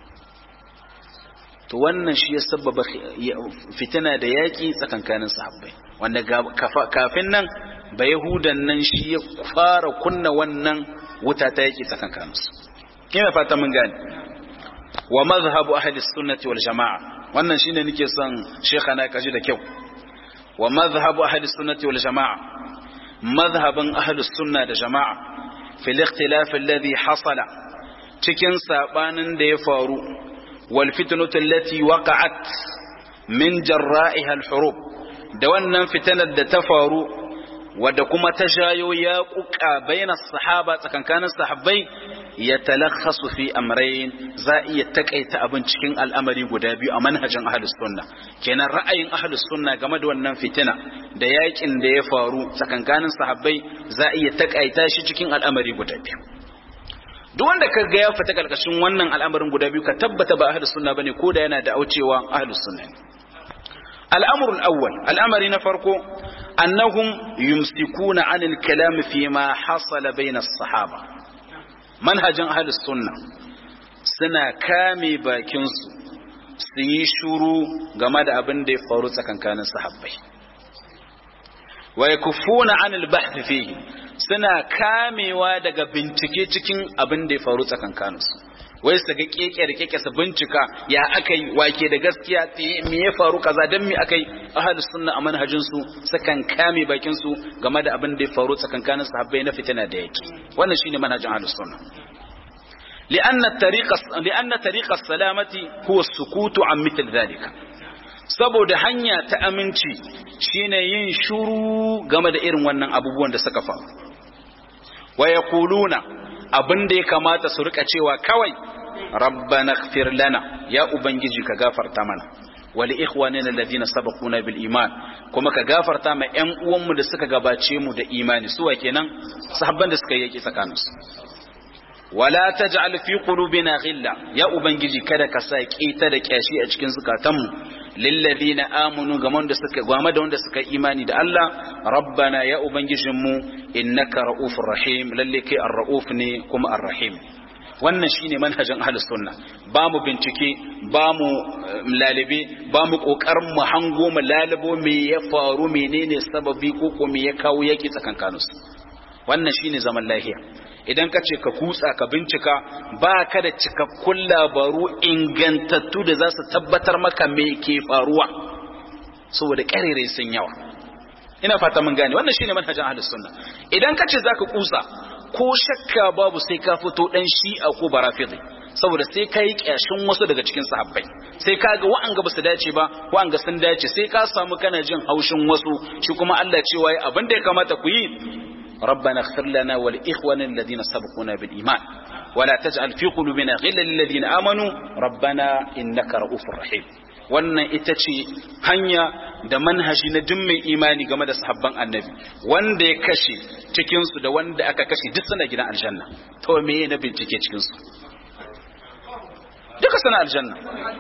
to wannan shi ya sababa fitina da yaƙi tsakankanin sahabbai wanda kafin nan ba yahudan nan shi ya fara kunna wannan wuta ta yaƙi tsakankaninsu kina fata mun gane wa mazhabu ahli sunnati wal jamaa wannan shine nake son shekana kaji da kyau wa mazhabu ahli sunnati wal jamaa mazhaban ahli sunna da jamaa fil ikhtilaf alladhi hasala cikin sabanin da ya faru wal fitnatu allati waqa'at min jarra'iha al hurub da wannan fitanar da ta faru wadda kuma ta jayo ya kuka bayan sahaba tsakankanin sahabbai ya talakhasu fi amrayn za iya takaita abin cikin al'amari guda biyu a manhajin ahlus sunna kenan ra'ayin ahlus sunna game da wannan fitina da yakin da ya faru tsakankanin sahabbai za iya takaita shi cikin al'amari guda biyu duk wanda ka ga ya fita karkashin wannan al'amarin guda biyu ka tabbata ba ahlus sunna bane ko da yana da aucewa ahlus sunna الأمر الأول الأمر نفرقه أنهم يمسكون عن الكلام فيما حصل بين الصحابة منهج أهل السنة سنة كامي باكنس سيشرو غمد أبن دي فاروسا كان كان الصحابي ويكفون عن البحث فيه suna kamewa daga bincike cikin abin da ya faru tsakankaninsu wai su ga keke da keke su bincika ya aka yi wake da gaskiya me ya faru kaza dan me aka yi ahlus sunna a manhajin su sukan kame bakin su game da abin da ya faru tsakankanin sahabbai na fitina da yake wannan shine manhajin ahlus sunna لأن الطريق لأن طريق السلامة هو السكوت عن مثل ذلك saboda hanya ta aminci shine yin shuru game da irin wannan abubuwan da suka faru wa yaquluna abin da ya kamata su rika cewa kawai rabbana ighfir lana ya ubangiji ka gafarta mana wal ikhwanina alladhina sabaquna bil iman kuma ka gafarta ma ƴan uwanmu da suka gabace mu da imani su wa kenan sahabban da suka yaki tsakaninsu wala taj'al fi qulubina ghilla ya ubangiji kada ka sa kita da kyashi a cikin zukatanmu lilladhina amanu ga wanda suka gwama da wanda suka imani da Allah rabbana ya ubangijinmu innaka raufur rahim lalle kai ar-rauf ne kuma ar-rahim wannan shine manhajin ahlus sunna ba mu bincike ba mu lalibe ba mu kokarin mu hango mu lalabo me ya faru menene sababi ko ko me ya kawo yaki tsakankaninsu wannan shine zaman lafiya idan ka ce ka kutsa ka bincika ba ka da cikakkun labaru ingantattu da za su tabbatar maka me ke faruwa saboda ƙarere sun yawa ina fata mun gane wannan shine manhajin ahlus sunna idan ka ce zaka kutsa ko shakka babu sai ka fito dan shi'a ko barafidi saboda sai ka yi kyashin wasu daga cikin sahabbai sai ka ga wa'anga ba su dace ba wa'anga sun dace sai ka samu kana jin haushin wasu shi kuma Allah cewa abin da ya kamata ku yi ربنا اغفر لنا ولإخواننا الذين سبقونا بالإيمان ولا تجعل في قلوبنا غلا للذين آمنوا ربنا إنك رؤوف رحيم wannan ita ce hanya da manhaji na duk mai imani game da sahabban annabi wanda ya kashe cikinsu da wanda aka kashe duk suna gidan aljanna to me na bincike cikinsu duka suna aljanna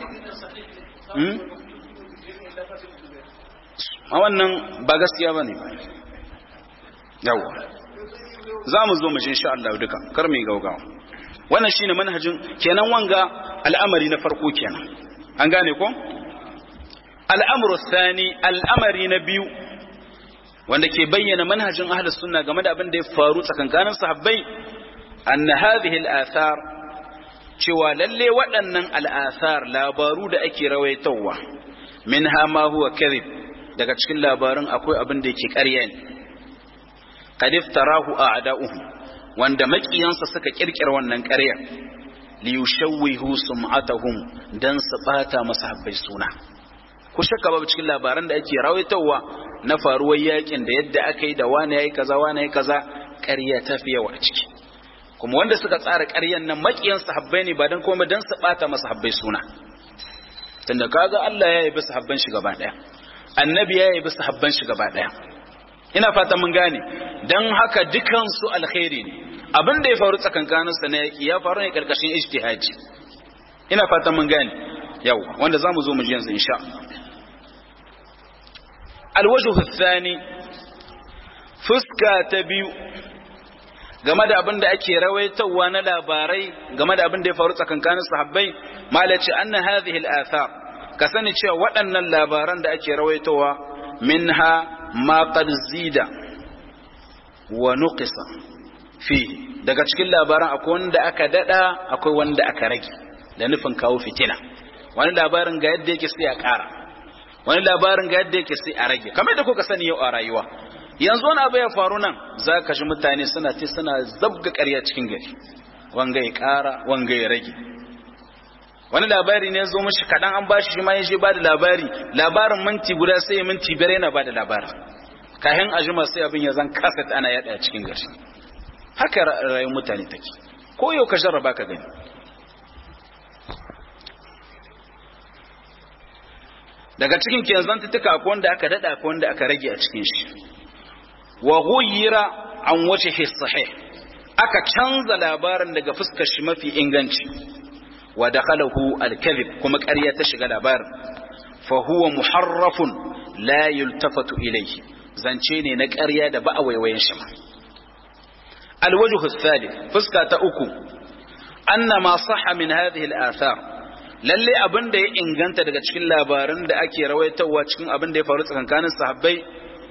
a wannan ba gaskiya ba ne ba yawa za mu zo mu shi insha Allah duka kar mu gaugawa wannan shine manhajin kenan wanga al'amari na farko kenan an gane ko al'amru thani al'amari na biyu wanda ke bayyana manhajin ahlus sunna game da abin da ya faru tsakankanin sahabbai anna hadhihi al'athar cewa lalle waɗannan al'athar labaru da ake rawaitowa minha ma huwa kadhib daga cikin labarin akwai abin da yake ƙarya ne qad iftarahu a'da'uhum wanda makiyansa suka kirkira wannan ƙarya li yushawwihu sum'atahum dan su bata masahabbai suna ku shakka babu cikin labaran da ake rawaitowa na faruwar yakin da yadda aka yi da wani yayi kaza wani yayi kaza ƙarya ta fi yawa a ciki kuma wanda suka tsara ƙaryan nan makiyan sahabbai ne ba dan komai dan su bata masahabbai suna tunda kaga Allah ya yi bisa habban shi gaba daya annabi ya yi bisa habban shi gaba daya ina fata mun gane dan haka dukan su alkhairi ne abin da ya faru tsakankanin sa na yaki ya faru ne karkashin ijtihadi ina fata mun gane yau wanda zamu zo mu ji yanzu insha Allah alwajhu athani fuska ta biyu game da abin da ake rawaitowa na labarai game da abin da ya faru tsakankanin sahabbai malaci anna hadhihi al-athar ka sani cewa waɗannan labaran da ake rawaitowa minha ma qad zida wa nuqisa fi daga cikin labaran akwai wanda aka dada akwai wanda aka rage da nufin kawo fitina wani labarin ga yadda yake sai a ƙara wani labarin ga yadda yake sai a rage kamar da kuka sani yau a rayuwa yanzu wani abu ya faru nan za ka ji mutane suna ce suna zabga ƙarya cikin gari wanga ya ƙara wanga ya rage wani labari ne zo mishi kaɗan an bashi shi ma ya je ba da labari labarin minti guda sai ya minti biyar yana ba da labarin kayan ajima sai abin ya zan kasa ana yaɗa cikin gari haka rayuwar mutane take ko yau ka jarraba ka gani daga cikin kenzan tuka akwai wanda aka daɗa akwai wanda aka rage a cikin shi wa ghayyira an wajhi sahih aka canza labarin daga fuskar shi mafi inganci wa dakhalahu al-kadhib kuma ƙarya ta shiga labarin fa huwa muharrafun la yultafatu ilayhi zance ne na ƙarya da ba a waiwayen shi ma al-wajhu ath-thalith fuska ta uku anna ma sahha min hadhihi al-athar lalle abin da ya inganta daga cikin labaran da ake rawaitowa cikin abin da ya faru tsakankanin sahabbai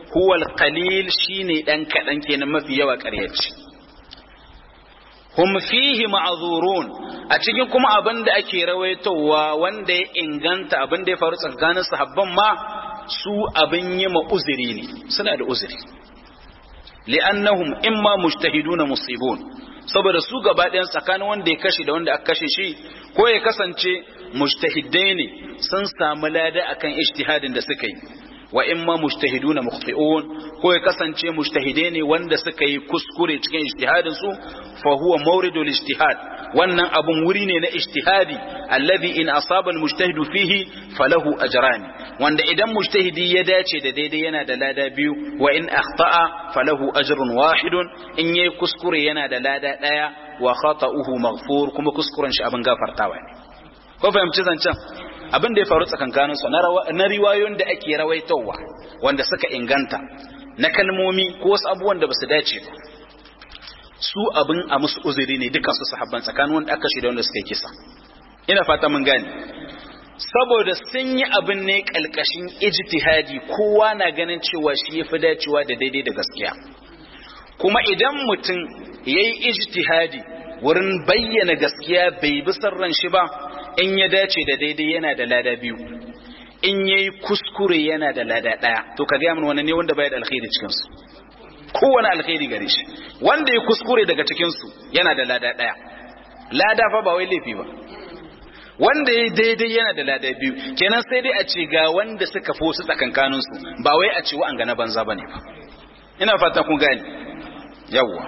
huwa al-qalil shine dan kadan kenan mafi yawa ƙaryaci hum fihi ma'zurun a cikin kuma abin da ake rawaitowa wanda ya inganta abin da ya faru tsakanin sahabban ma su abin yi ma uzuri ne suna da uzuri li'annahum imma mujtahiduna musibun saboda su gaba ɗayan tsakanin wanda ya kashe da wanda aka kashe shi ko ya kasance mujtahidai ne sun samu lada akan ijtihadin da suka yi wa imma mujtahiduna mukhti'un ko ya kasance mujtahidai ne wanda suka yi kuskure cikin ijtihadin su fa huwa mawridul ijtihad wannan abun wuri ne na ijtihadi alladhi in asaba almujtahidu fihi falahu ajran wanda idan mujtahidi ya dace da daidai yana da lada biyu wa in akhta'a falahu ajrun wahidun in yayi kuskure yana da lada daya wa khata'uhu maghfur kuma kuskuren shi abin gafartawa ne ko fahimci zancen abin da ya faru tsakankanin su na riwayoyin da ake rawaitowa wanda suka inganta na kalmomi ko wasu abubuwan da basu dace ba su abin a musu uzuri ne duka su sahabban tsakanin wanda aka shi da wanda suka yi kisa ina fata mun gane saboda sun yi abin ne kalkashin ijtihadi kowa na ganin cewa shi yafi dacewa da daidai da gaskiya kuma idan mutum yayi ijtihadi wurin bayyana gaskiya bai bi sarran shi ba in ya dace da daidai yana da lada biyu in yayi kuskure yana da lada daya to ka ga mun wani ne wanda bai da alkhairi cikin su kowane alkhairi gare shi wanda ya kuskure daga cikin su yana da lada daya lada fa ba wai laifi ba wanda ya daidai yana da lada biyu kenan sai dai a ce ga wanda suka fi su tsakankanin su ba wai a ce wa an ga na banza bane ba ina fata kun gani yawwa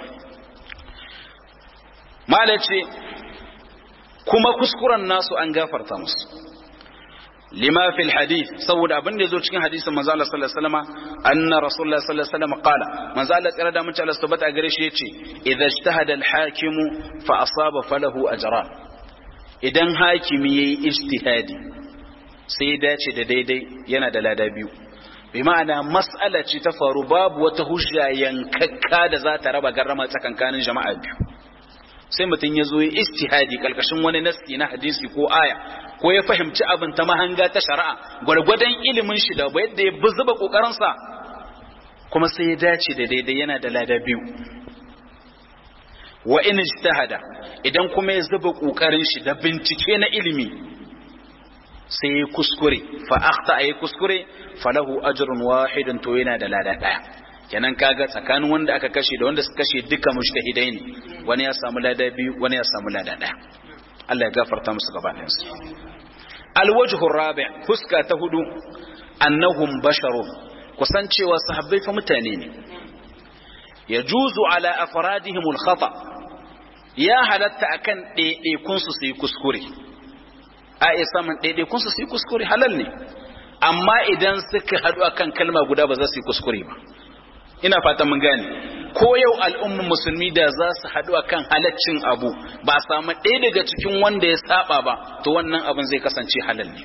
malace kuma kuskuren nasu an gafarta musu lima fil hadith saboda abin da yazo cikin hadisin manzo Allah sallallahu alaihi wasallam anna rasulullah sallallahu alaihi wasallam qala manzo Allah tsira da mutane Allah tabbata gare shi yace idza ijtahada al hakim fa asaba falahu ajran idan hakimi yayi ijtihadi sai ya dace da daidai yana da lada biyu bi ma'ana mas'ala ce ta faru babu wata hujja yankakka da za ta raba garrama tsakankanin jama'a biyu sai mutum ya zo ya istihadi kalkashin wani nasti na hadisi ko aya ko ya fahimci abin ta mahanga ta shari'a gwargwadon ilimin shi da yadda ya zuba kokarinsa kuma sai ya dace da daidai yana da lada biyu wa in ijtahada idan kuma ya zuba kokarin shi da bincike na ilimi sai ya kuskure fa akhta ay kuskure falahu ajrun wahidun to yana da lada daya kenan kaga tsakanin wanda aka kashe da wanda suka kashe duka mujtahidai ne wani ya samu lada biyu wani ya samu lada daya Allah ya gafarta musu gabanin su alwajhu rabi fuska ta hudu annahum basharun kusancewa sahabbai fa mutane ne yajuzu ala afradihim alkhata ya halatta akan ɗaiɗaikun su su yi kuskure a iya samun ɗaiɗaikun su su yi kuskure halal ne amma idan suka haɗu akan kalma guda ba za su yi kuskure ba ina fata mun gane ko yau al'ummar musulmi da za su haɗu akan halaccin abu ba samu ɗaya daga cikin wanda ya saba ba to wannan abin zai kasance halal ne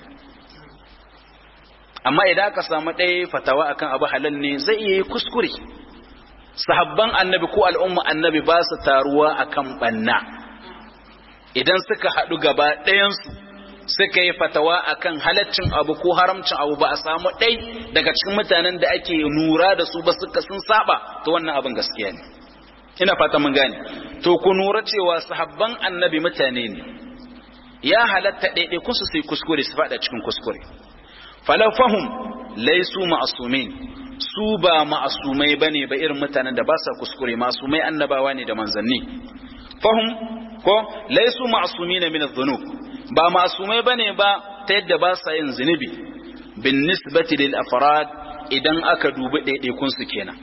amma idan aka samu ɗaya fatawa akan abu halal ne zai iya yi kuskure sahabban annabi ko al'umma annabi ba su taruwa akan banna idan suka haɗu gaba ɗayansu suka yi fatawa akan halaccin abu ko haramcin abu ba a samu ɗai daga cikin mutanen da ake nura da su ba suka sun saba to wannan abin gaskiya ne ina fata mun gane to ku nura cewa sahabban annabi mutane ne ya halatta ɗaiɗai kun su sai kuskure su faɗa cikin kuskure falafahum laisu ma'asumin su ba ma'asumai bane ba irin mutanen da ba sa kuskure ma'asumai annabawa ne da manzanni fahum ko laisu ma'asumin min adh-dhunub ba masumai bane ba ta yadda ba sa yin zunubi bin nisbati lil afrad idan aka dubi ɗaiɗaikun su kenan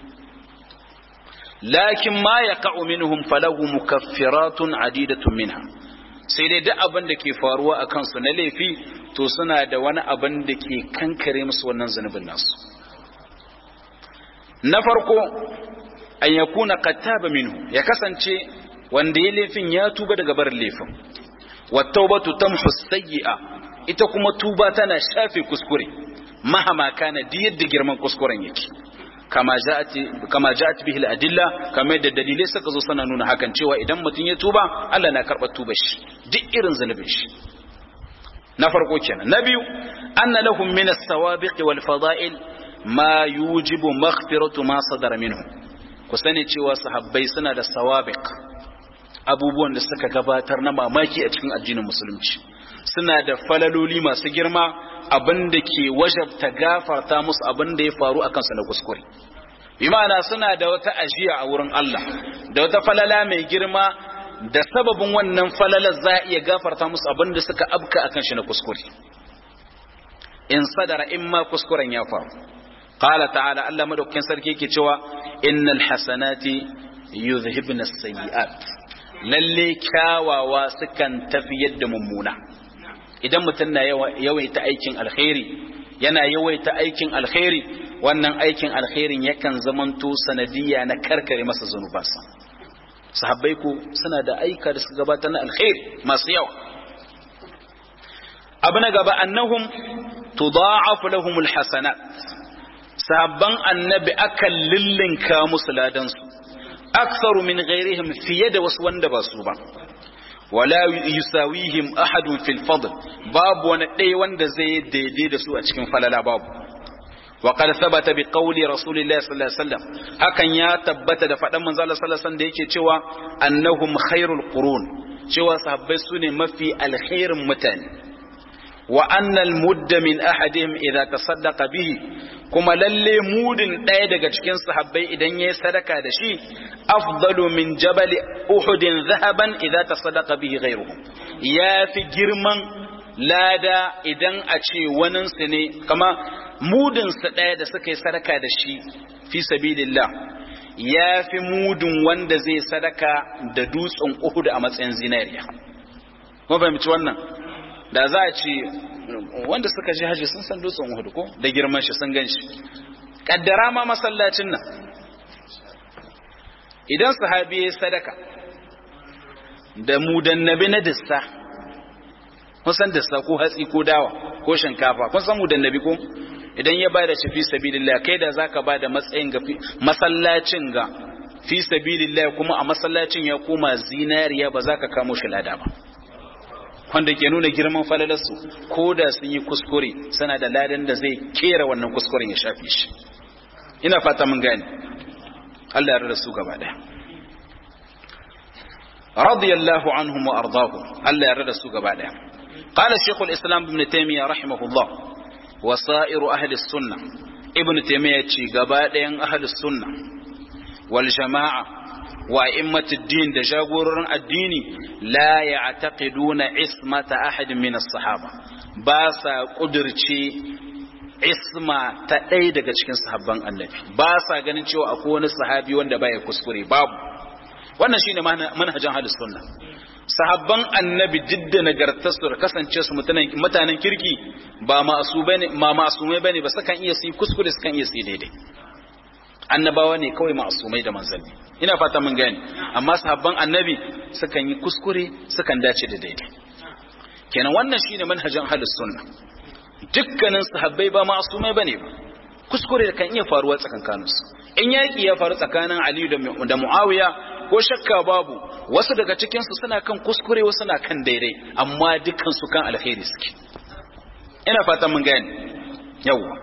lakin ma yaqa'u minhum falahu mukaffiratun adidatun minha sai dai duk abin da ke faruwa a kansu na laifi to suna da wani abin da ke kankare musu wannan zunubin nasu na farko an yakuna qattaba minhu ya kasance wanda ya laifin ya tuba daga barin laifin wattaubatu tamhu sayyi'a ita kuma tuba tana shafe kuskure mahama kana di yadda girman kuskuren yake kama ja'ati kama ja'at bihi al-adilla kamar da dalilai suka zo sana nuna hakan cewa idan mutum ya tuba Allah na karɓar tubar shi duk irin zunubin shi na farko kenan na biyu anna lahum min as-sawabiq wal fada'il ma yujibu maghfiratu ma sadara minhu ku sani cewa sahabbai suna da sawabiq abubuwan da suka gabatar na mamaki a cikin addinin musulunci suna da falaloli masu girma abinda ke wajabta gafarta musu abinda ya faru a kansu na kuskure bi ma'ana suna da wata ajiya a wurin Allah da wata falala mai girma da sababin wannan falalar za a iya gafarta musu abinda suka abka akan shi na kuskure in sadara in ma kuskuren ya faru qala ta'ala Allah madaukakin sarki yake cewa innal hasanati yuzhibna as-sayyi'at lalle kyawawa sukan tafi yadda mummuna idan mutum na yawaita aikin alkhairi yana yawaita aikin alkhairi wannan aikin alkhairin yakan zamanto sanadiyya na karkare masa zunubansa sahabbai ku suna da aika da suka gabata na alkhairi masu yawa abu na gaba annahum tudha'afu lahum alhasanat sahabban annabi akan lillinka musu ladansu aktharu min ghairihim fiye da wasu wanda ba su ba wala yusawihim ahadun fil fadl babu wani ɗaya wanda zai daidai da su a cikin falala babu wa qad thabata bi qawli rasulillahi sallallahu alaihi wasallam hakan ya tabbata da faɗan manzo Allah sallallahu alaihi wasallam da yake cewa annahum khairul qurun cewa sahabbai sune mafi alkhairin mutane wa annal mudda min ahadihim idza tasaddaqa bihi kuma lalle mudin ɗaya daga cikin sahabbai idan yayi sadaka da shi afdalu min jabal uhud zahaban idza tasaddaqa bihi ghayruhu yafi girman lada idan a ce wanin su ne kama mudin su ɗaya da suka yi sadaka da shi fi sabilillah yafi mudin wanda zai sadaka da dutsen uhud a matsayin zinariya mun fahimci wannan da za a ce wanda suka ji haji sun san dutsen Uhud ko da girman shi sun gan shi kaddara ma masallacin nan idan sahabi ya sadaka da mudannabi na dissa kun san dissa ko hatsi ko dawa ko shinkafa kun san mudannabi ko idan ya bada shi fi sabilillah kai da zaka bada matsayin ga masallacin ga fi sabilillah kuma a masallacin ya koma zinariya ba za ka kamo shi lada ba wanda ke nuna girman falalarsu ko da sun yi kuskure suna da ladan da zai kera wannan kuskuren ya shafe shi ina fata mun gane Allah ya rada su gaba daya radiyallahu anhum wa ardahum Allah ya rada su gaba daya qala shaykhul islam ibn taymiyyah rahimahullah wa sa'iru ahli sunnah ibn taymiyyah ce gaba dayan ahli sunnah wal jama'a وأئمة الدين da jagororin addini la ya'taqiduna ismata ahadin min as-sahaba ba sa kudirce isma ta ɗaya daga cikin sahabban annabi ba sa ganin cewa akwai wani sahabi wanda baya kuskure babu wannan shine manhajin ahlus sunna sahabban annabi didda nagartarsu da kasance su mutanen kirki ba ma'asu bane ma ma'asumai bane ba sukan iya su yi kuskure sukan iya su yi daidai annabawa ne kawai ma'asumai da manzanni ina fata mun gani amma sahabban annabi sukan yi kuskure sukan dace da daidai kenan wannan shine manhajin ahlus sunna dukkanin sahabbai ba ma'asumai bane ba kuskure da kan iya faruwa tsakankanin su in yaki ya faru tsakanin Ali da Muawiya ko shakka babu wasu daga cikin su suna kan kuskure wasu na kan daidai amma dukkan su kan alkhairi suke ina fata mun gani yawwa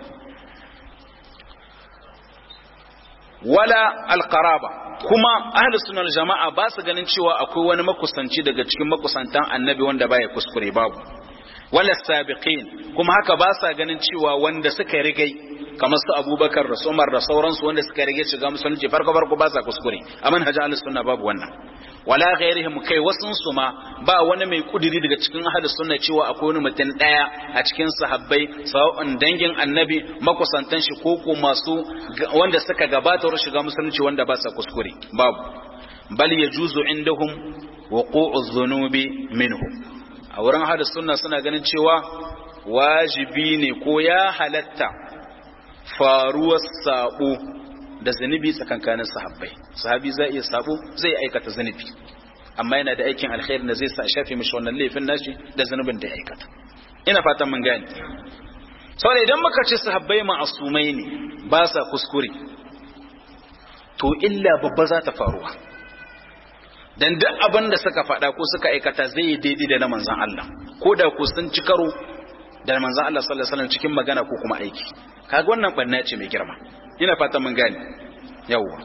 wala alqaraba kuma ahli sunnah jama'a ba su ganin cewa akwai wani makusanci daga cikin makusantan annabi wanda baya kuskure babu wala sabiqin kuma haka ba sa ganin cewa wanda suka rigai kamar su abubakar da umar da sauransu wanda suka rige shiga musulunci farko farko ba sa kuskure a manhajin ahli sunna babu wannan wala ghairihim kai wasun su ma ba wani mai kudiri daga cikin ahli sunna cewa akwai wani mutum daya a cikin sahabbai sawa'un dangin annabi makusantan shi ko ko masu wanda suka gabata wurin shiga musulunci wanda ba sa kuskure babu bal yajuzu indahum wuqu'u dhunubi minhum a wurin ahli sunna suna ganin cewa wajibi ne ko ya halatta faruwar sabo da zunubi tsakankanin sahabbai sahabi zai iya sabo zai aikata zunubi amma yana da aikin alkhairi da zai sa shafe mishi wannan laifin nashi da zunubin da ya aikata ina fatan mun gane saboda idan muka ce sahabbai ma'asumai ne ba sa kuskure to illa babba za ta faruwa dan duk abin da suka faɗa ko suka aikata zai yi daidai da na manzon Allah ko da ku sun ci karo da manzon Allah sallallahu alaihi wasallam cikin magana ko kuma aiki kaga wannan banna ce mai girma ina fata mun gane yawwa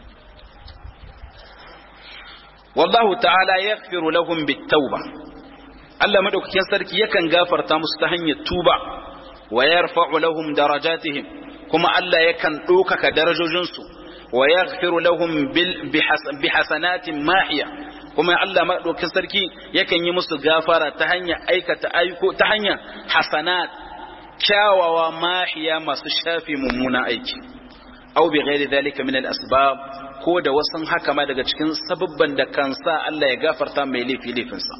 wallahu ta'ala yaghfiru lahum bit-tauba Allah madaukakin sarki yakan gafarta musu ta hanyar tuba wa yarfa'u lahum darajatihim kuma Allah yakan ɗaukaka darajojinsu wa yaghfiru lahum bi hasanatin mahiya kuma Allah madaukakin sarki yakan yi musu gafara ta hanyar aikata aiko ta hanyar hasanat kyawawa mahiya masu shafi mummuna aiki aw bi ghairi dhalika min al-asbab ko da wasan haka ma daga cikin sababban da kan sa Allah ya gafarta mai laifi laifinsa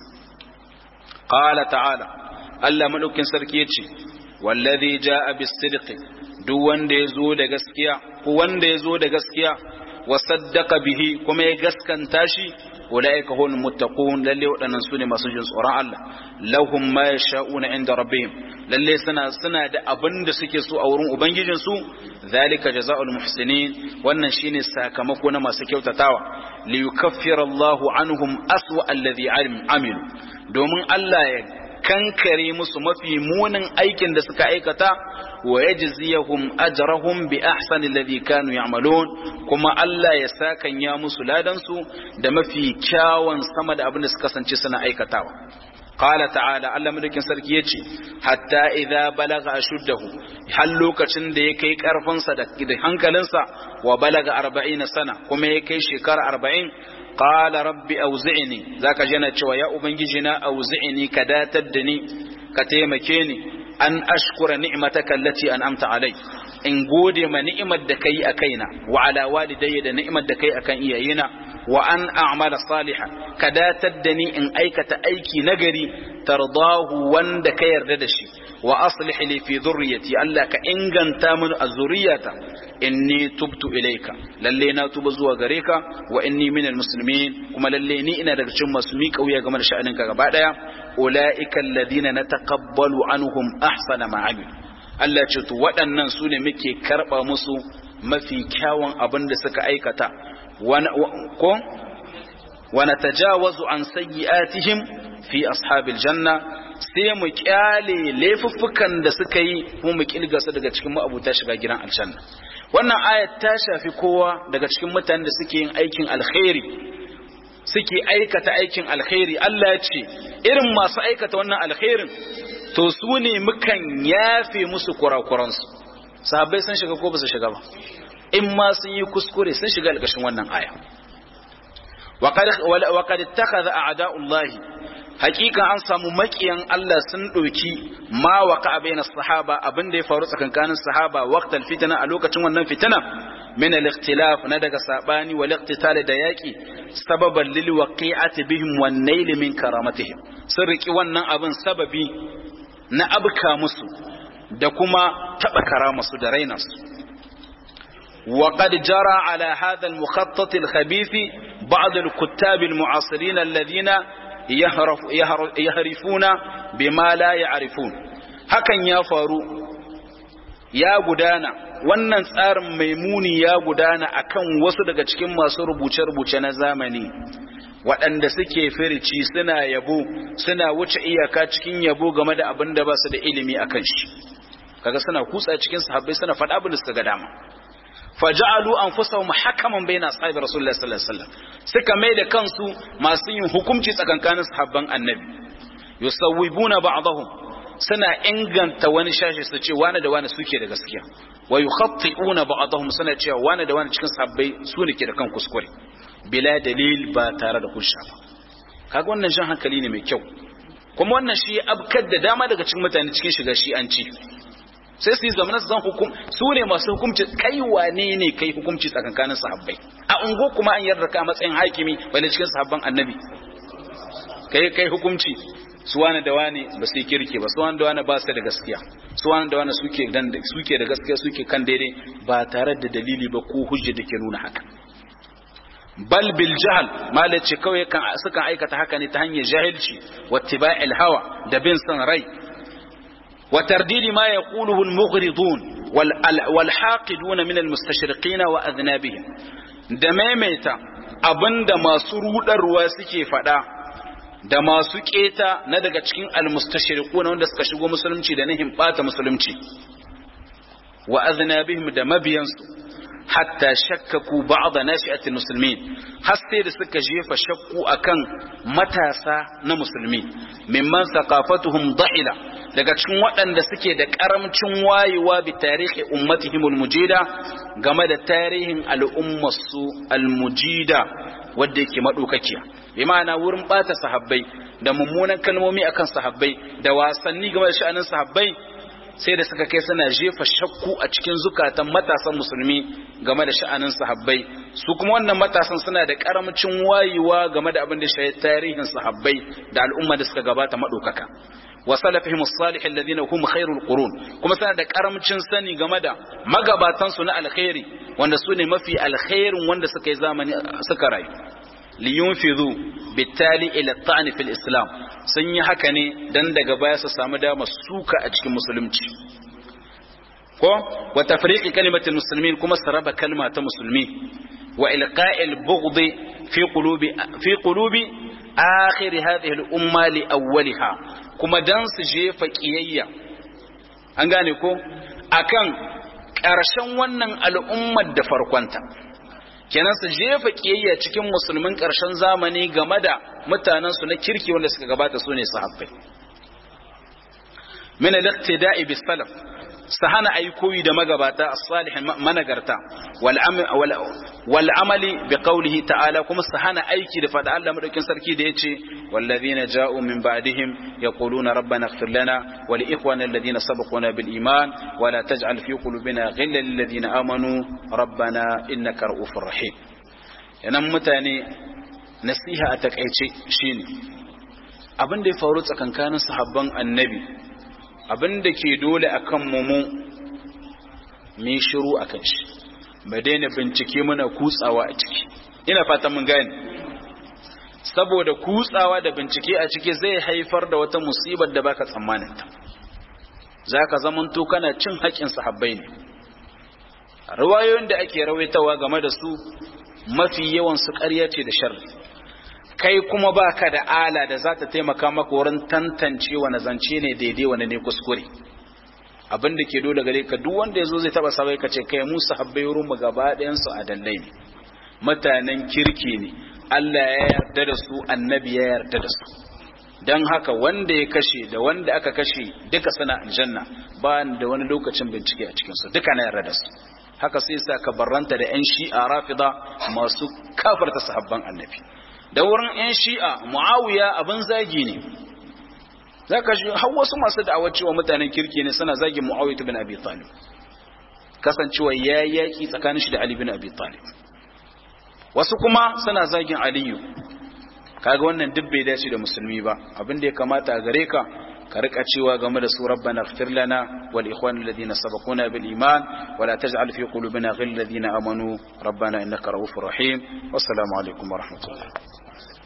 qala ta'ala Allah madaukin sarki yace wallazi jaa bis-sidqi duk wanda yazo da gaskiya ko wanda yazo da gaskiya wa saddaqa bihi kuma ya gaskanta shi ulaika hum muttaqun lalle wadannan sune masu jin tsoron Allah lahum ma yasha'una inda rabbihim lalle suna suna da abin da suke so a wurin ubangijin su zalika jazaa'ul muhsinin wannan shine sakamako na masu kyautatawa li yukaffira Allahu anhum aswa alladhi amilu domin Allah ya kankare musu mafi munin aikin da suka aikata wa yajziyahum ajrahum bi ahsani alladhi kanu ya'malun kuma Allah ya sakan ya musu ladan su da mafi kyawun sama da abin da suka kasance suna aikatawa qala ta'ala Allah madaukin sarki yace hatta idza balaga ashuddahu har lokacin da ya kai karfin sa da hankalinsa wa balaga 40 sana kuma ya kai shekara 40 qala rabbi auzi'ni zaka je na cewa ya ubangiji na auzi'ni ka datar da ni ka taimake ni an ashkura ni'mataka allati an'amta alai in gode ma ni'imar da kai a kaina wa ala walidayya da ni'imar da kai akan iyayena wa an a'mala salihan ka datar da ni in aikata aiki nagari tardahu wanda ka yarda da shi wa aslih li fi dhurriyyati Allah ka inganta min azuriyata inni tubtu ilayka lalle na tuba zuwa gare ka wa inni minal muslimin kuma lalle ni ina daga cikin masu miƙa wuya game da sha'aninka gaba daya ulaika alladhina nataqabbalu anhum ahsana ma amilu Allah ce to waɗannan su ne muke karɓa musu mafi kyawun abin da suka aikata ko wana tajawazu an sayyi'atihim fi ashabil janna sai mu kyale laifuffukan da suka yi kuma mu kilga su daga cikin ma'abuta shiga gidan aljanna wannan ayat ta shafi kowa daga cikin mutanen da suke yin aikin alkhairi suke aikata aikin alkhairi Allah ya ce irin masu aikata wannan alkhairin to su ne mukan yafe musu kurakuransu sahabbai sun shiga ko ba su shiga ba in ma sun yi kuskure sun shiga alƙashin wannan aya wa qad ittakhadha a'da'ullahi hakika an samu makiyan Allah sun ɗauki ma waka baina sahaba abin da ya faru tsakankanin sahaba waqtal fitna a lokacin wannan fitina min al-ikhtilaf na daga sabani wal iqtital da yaki sababan lil waqi'ati bihim wan nail min karamatihim sun riki wannan abin sababi na abka musu da kuma taba karamasu da rainarsu وقد جرى على هذا المخطط الخبيث بعض الكتاب المعاصرين الذين يهرف يهرفون بما لا يعرفون hakan ya faru ya gudana wannan tsarin maimuni ya gudana akan wasu daga cikin masu rubuce-rubuce na zamani waɗanda suke firici suna yabo suna wuce iyaka cikin yabo game da abin da ba su da ilimi a kan shi kaga suna kutsa cikin sahabbai suna faɗa abin da suka ga dama faja'alu anfusahum hakaman bayna ashabi rasulullahi sallallahu alaihi wasallam suka mai da kansu masu yin hukunci tsakankanin sahabban annabi yusawwibuna ba'dahum suna inganta wani shashi su ce wani da wani suke da gaskiya wa yukhatti'una ba'dahum suna cewa wani da wani cikin sahabbai su ne ke da kan kuskure bila dalil ba tare da hujja ba kaga wannan shan hankali ne mai kyau kuma wannan shi abkar da dama daga cikin mutane cikin shiga shi an ci sai su yi zamanin zan hukum su ne masu hukumci kai wane ne kai hukumci tsakankanin sahabbai a ungo kuma an yarda ka matsayin hakimi bane cikin sahabban annabi kai kai hukumci su wani da wani ba su yi kirki ba su wani da wani ba su da gaskiya su wani da wani suke dan suke da gaskiya suke kan daidai ba tare da dalili ba ko hujja da ke nuna haka bal bil jahl malace kawai kan sukan aikata haka ne ta hanyar jahilci wattiba'il hawa da bin san rai وترديد ما يقوله المغرضون والحاقدون من المستشرقين وأذنابهم دميميتا abinda masu rudarwa suke fada da masu keta na daga cikin almustashriqun wanda suka shigo musulunci da nihin bata musulunci wa aznabihim da mabiyansu hatta shakkaku ba'da nashi'atil muslimin har sai da suka jefa shakku akan matasa na musulmi mimman thaqafatuhum da'ila daga cikin waɗanda suke da karamcin wayewa bi tarihi ummatihimul mujida game da tarihin al'ummarsu almujida wadda yake madaukakiya bi ma'ana wurin bata sahabbai da mummunan kalmomi akan sahabbai da wasanni game da sha'anin sahabbai sai da suka kai suna jefa shakku a cikin zukatan matasan musulmi game da sha'anin sahabbai su kuma wannan matasan suna da karamcin wayewa game da abin da shi tarihin sahabbai da al'umma da suka gabata madaukaka wa salafihim as-salih alladhina hum khairul qurun kuma suna da karamcin sani game da magabatan su na alkhairi wanda su ne mafi alkhairin wanda suka yi zamani suka rayu liyunfidhu bitali ila ta'ni fil islam sun yi haka ne dan daga baya su samu dama suka a cikin musulunci ko wa tafriqi kalimatil muslimin kuma su raba kalma ta musulmi wa ilqa'il bughd fi qulubi fi qulubi akhir hadhihi al umma li awwaliha kuma dan su jefa kiyayya an gane ko akan ƙarshen wannan al'ummar da farkonta kenan su jefa kiyayya cikin musulmin ƙarshen zamani game da mutanensu na kirki wanda suka gabata su ne sahabbai min al-iqtida'i bis salaf su hana ayi koyi da magabata as-salihin managarta wal amali bi qawlihi ta'ala kuma su hana aiki da fada Allah madaukin sarki da yace wallazina ja'u min ba'dihim yaquluna rabbana ighfir lana wa li ikhwana alladhina sabaquna bil iman wa la taj'al fi qulubina ghillan lil ladina amanu rabbana innaka ra'ufur rahim yanan mutane nasiha a takaice shine abin da ya faru tsakankanin sahabban annabi abin da ke dole a kan mu mai shiru a kan shi ba daina bincike muna kutsawa a ciki ina fatan mun gane saboda kutsawa da bincike a ciki zai haifar da wata musibar da baka tsammaninta za ka zamanto kana cin haƙƙin sahabbai ne riwayoyin da ake rawaitawa game da su mafi yawan su ƙarya ce da sharri kai kuma baka da ala da za ta taimaka maka wurin tantance wani zance ne daidai wani ne kuskure abin da ke dole gare ka duk wanda ya zo zai taba sabai ka ce kai musu habbai wurin mu gaba ɗayansu a dallai ne mutanen kirki ne Allah ya yarda da su annabi ya yarda da su don haka wanda ya kashe da wanda aka kashe duka suna aljanna ba da wani lokacin bincike a cikinsu duka na yarda da su haka sai sa ka barranta da 'yan shi'a rafida masu kafarta sahabban annabi da wurin 'yan shi'a mu'awiya abin zagi ne za ka shi har wasu masu da'awar cewa mutanen kirki ne suna zagin mu'awiya bin abi talib kasancewa ya yaki tsakanin shi da ali bin abi talib wasu kuma suna zagin aliyu kaga wannan duk bai dace da musulmi ba abin da ya kamata a gare ka ka rika cewa game da su rabbana ighfir lana wal ikhwan alladhina sabaquna bil iman wa la taj'al fi qulubina ghillan alladhina amanu rabbana innaka ra'ufur rahim wassalamu alaikum wa rahmatullah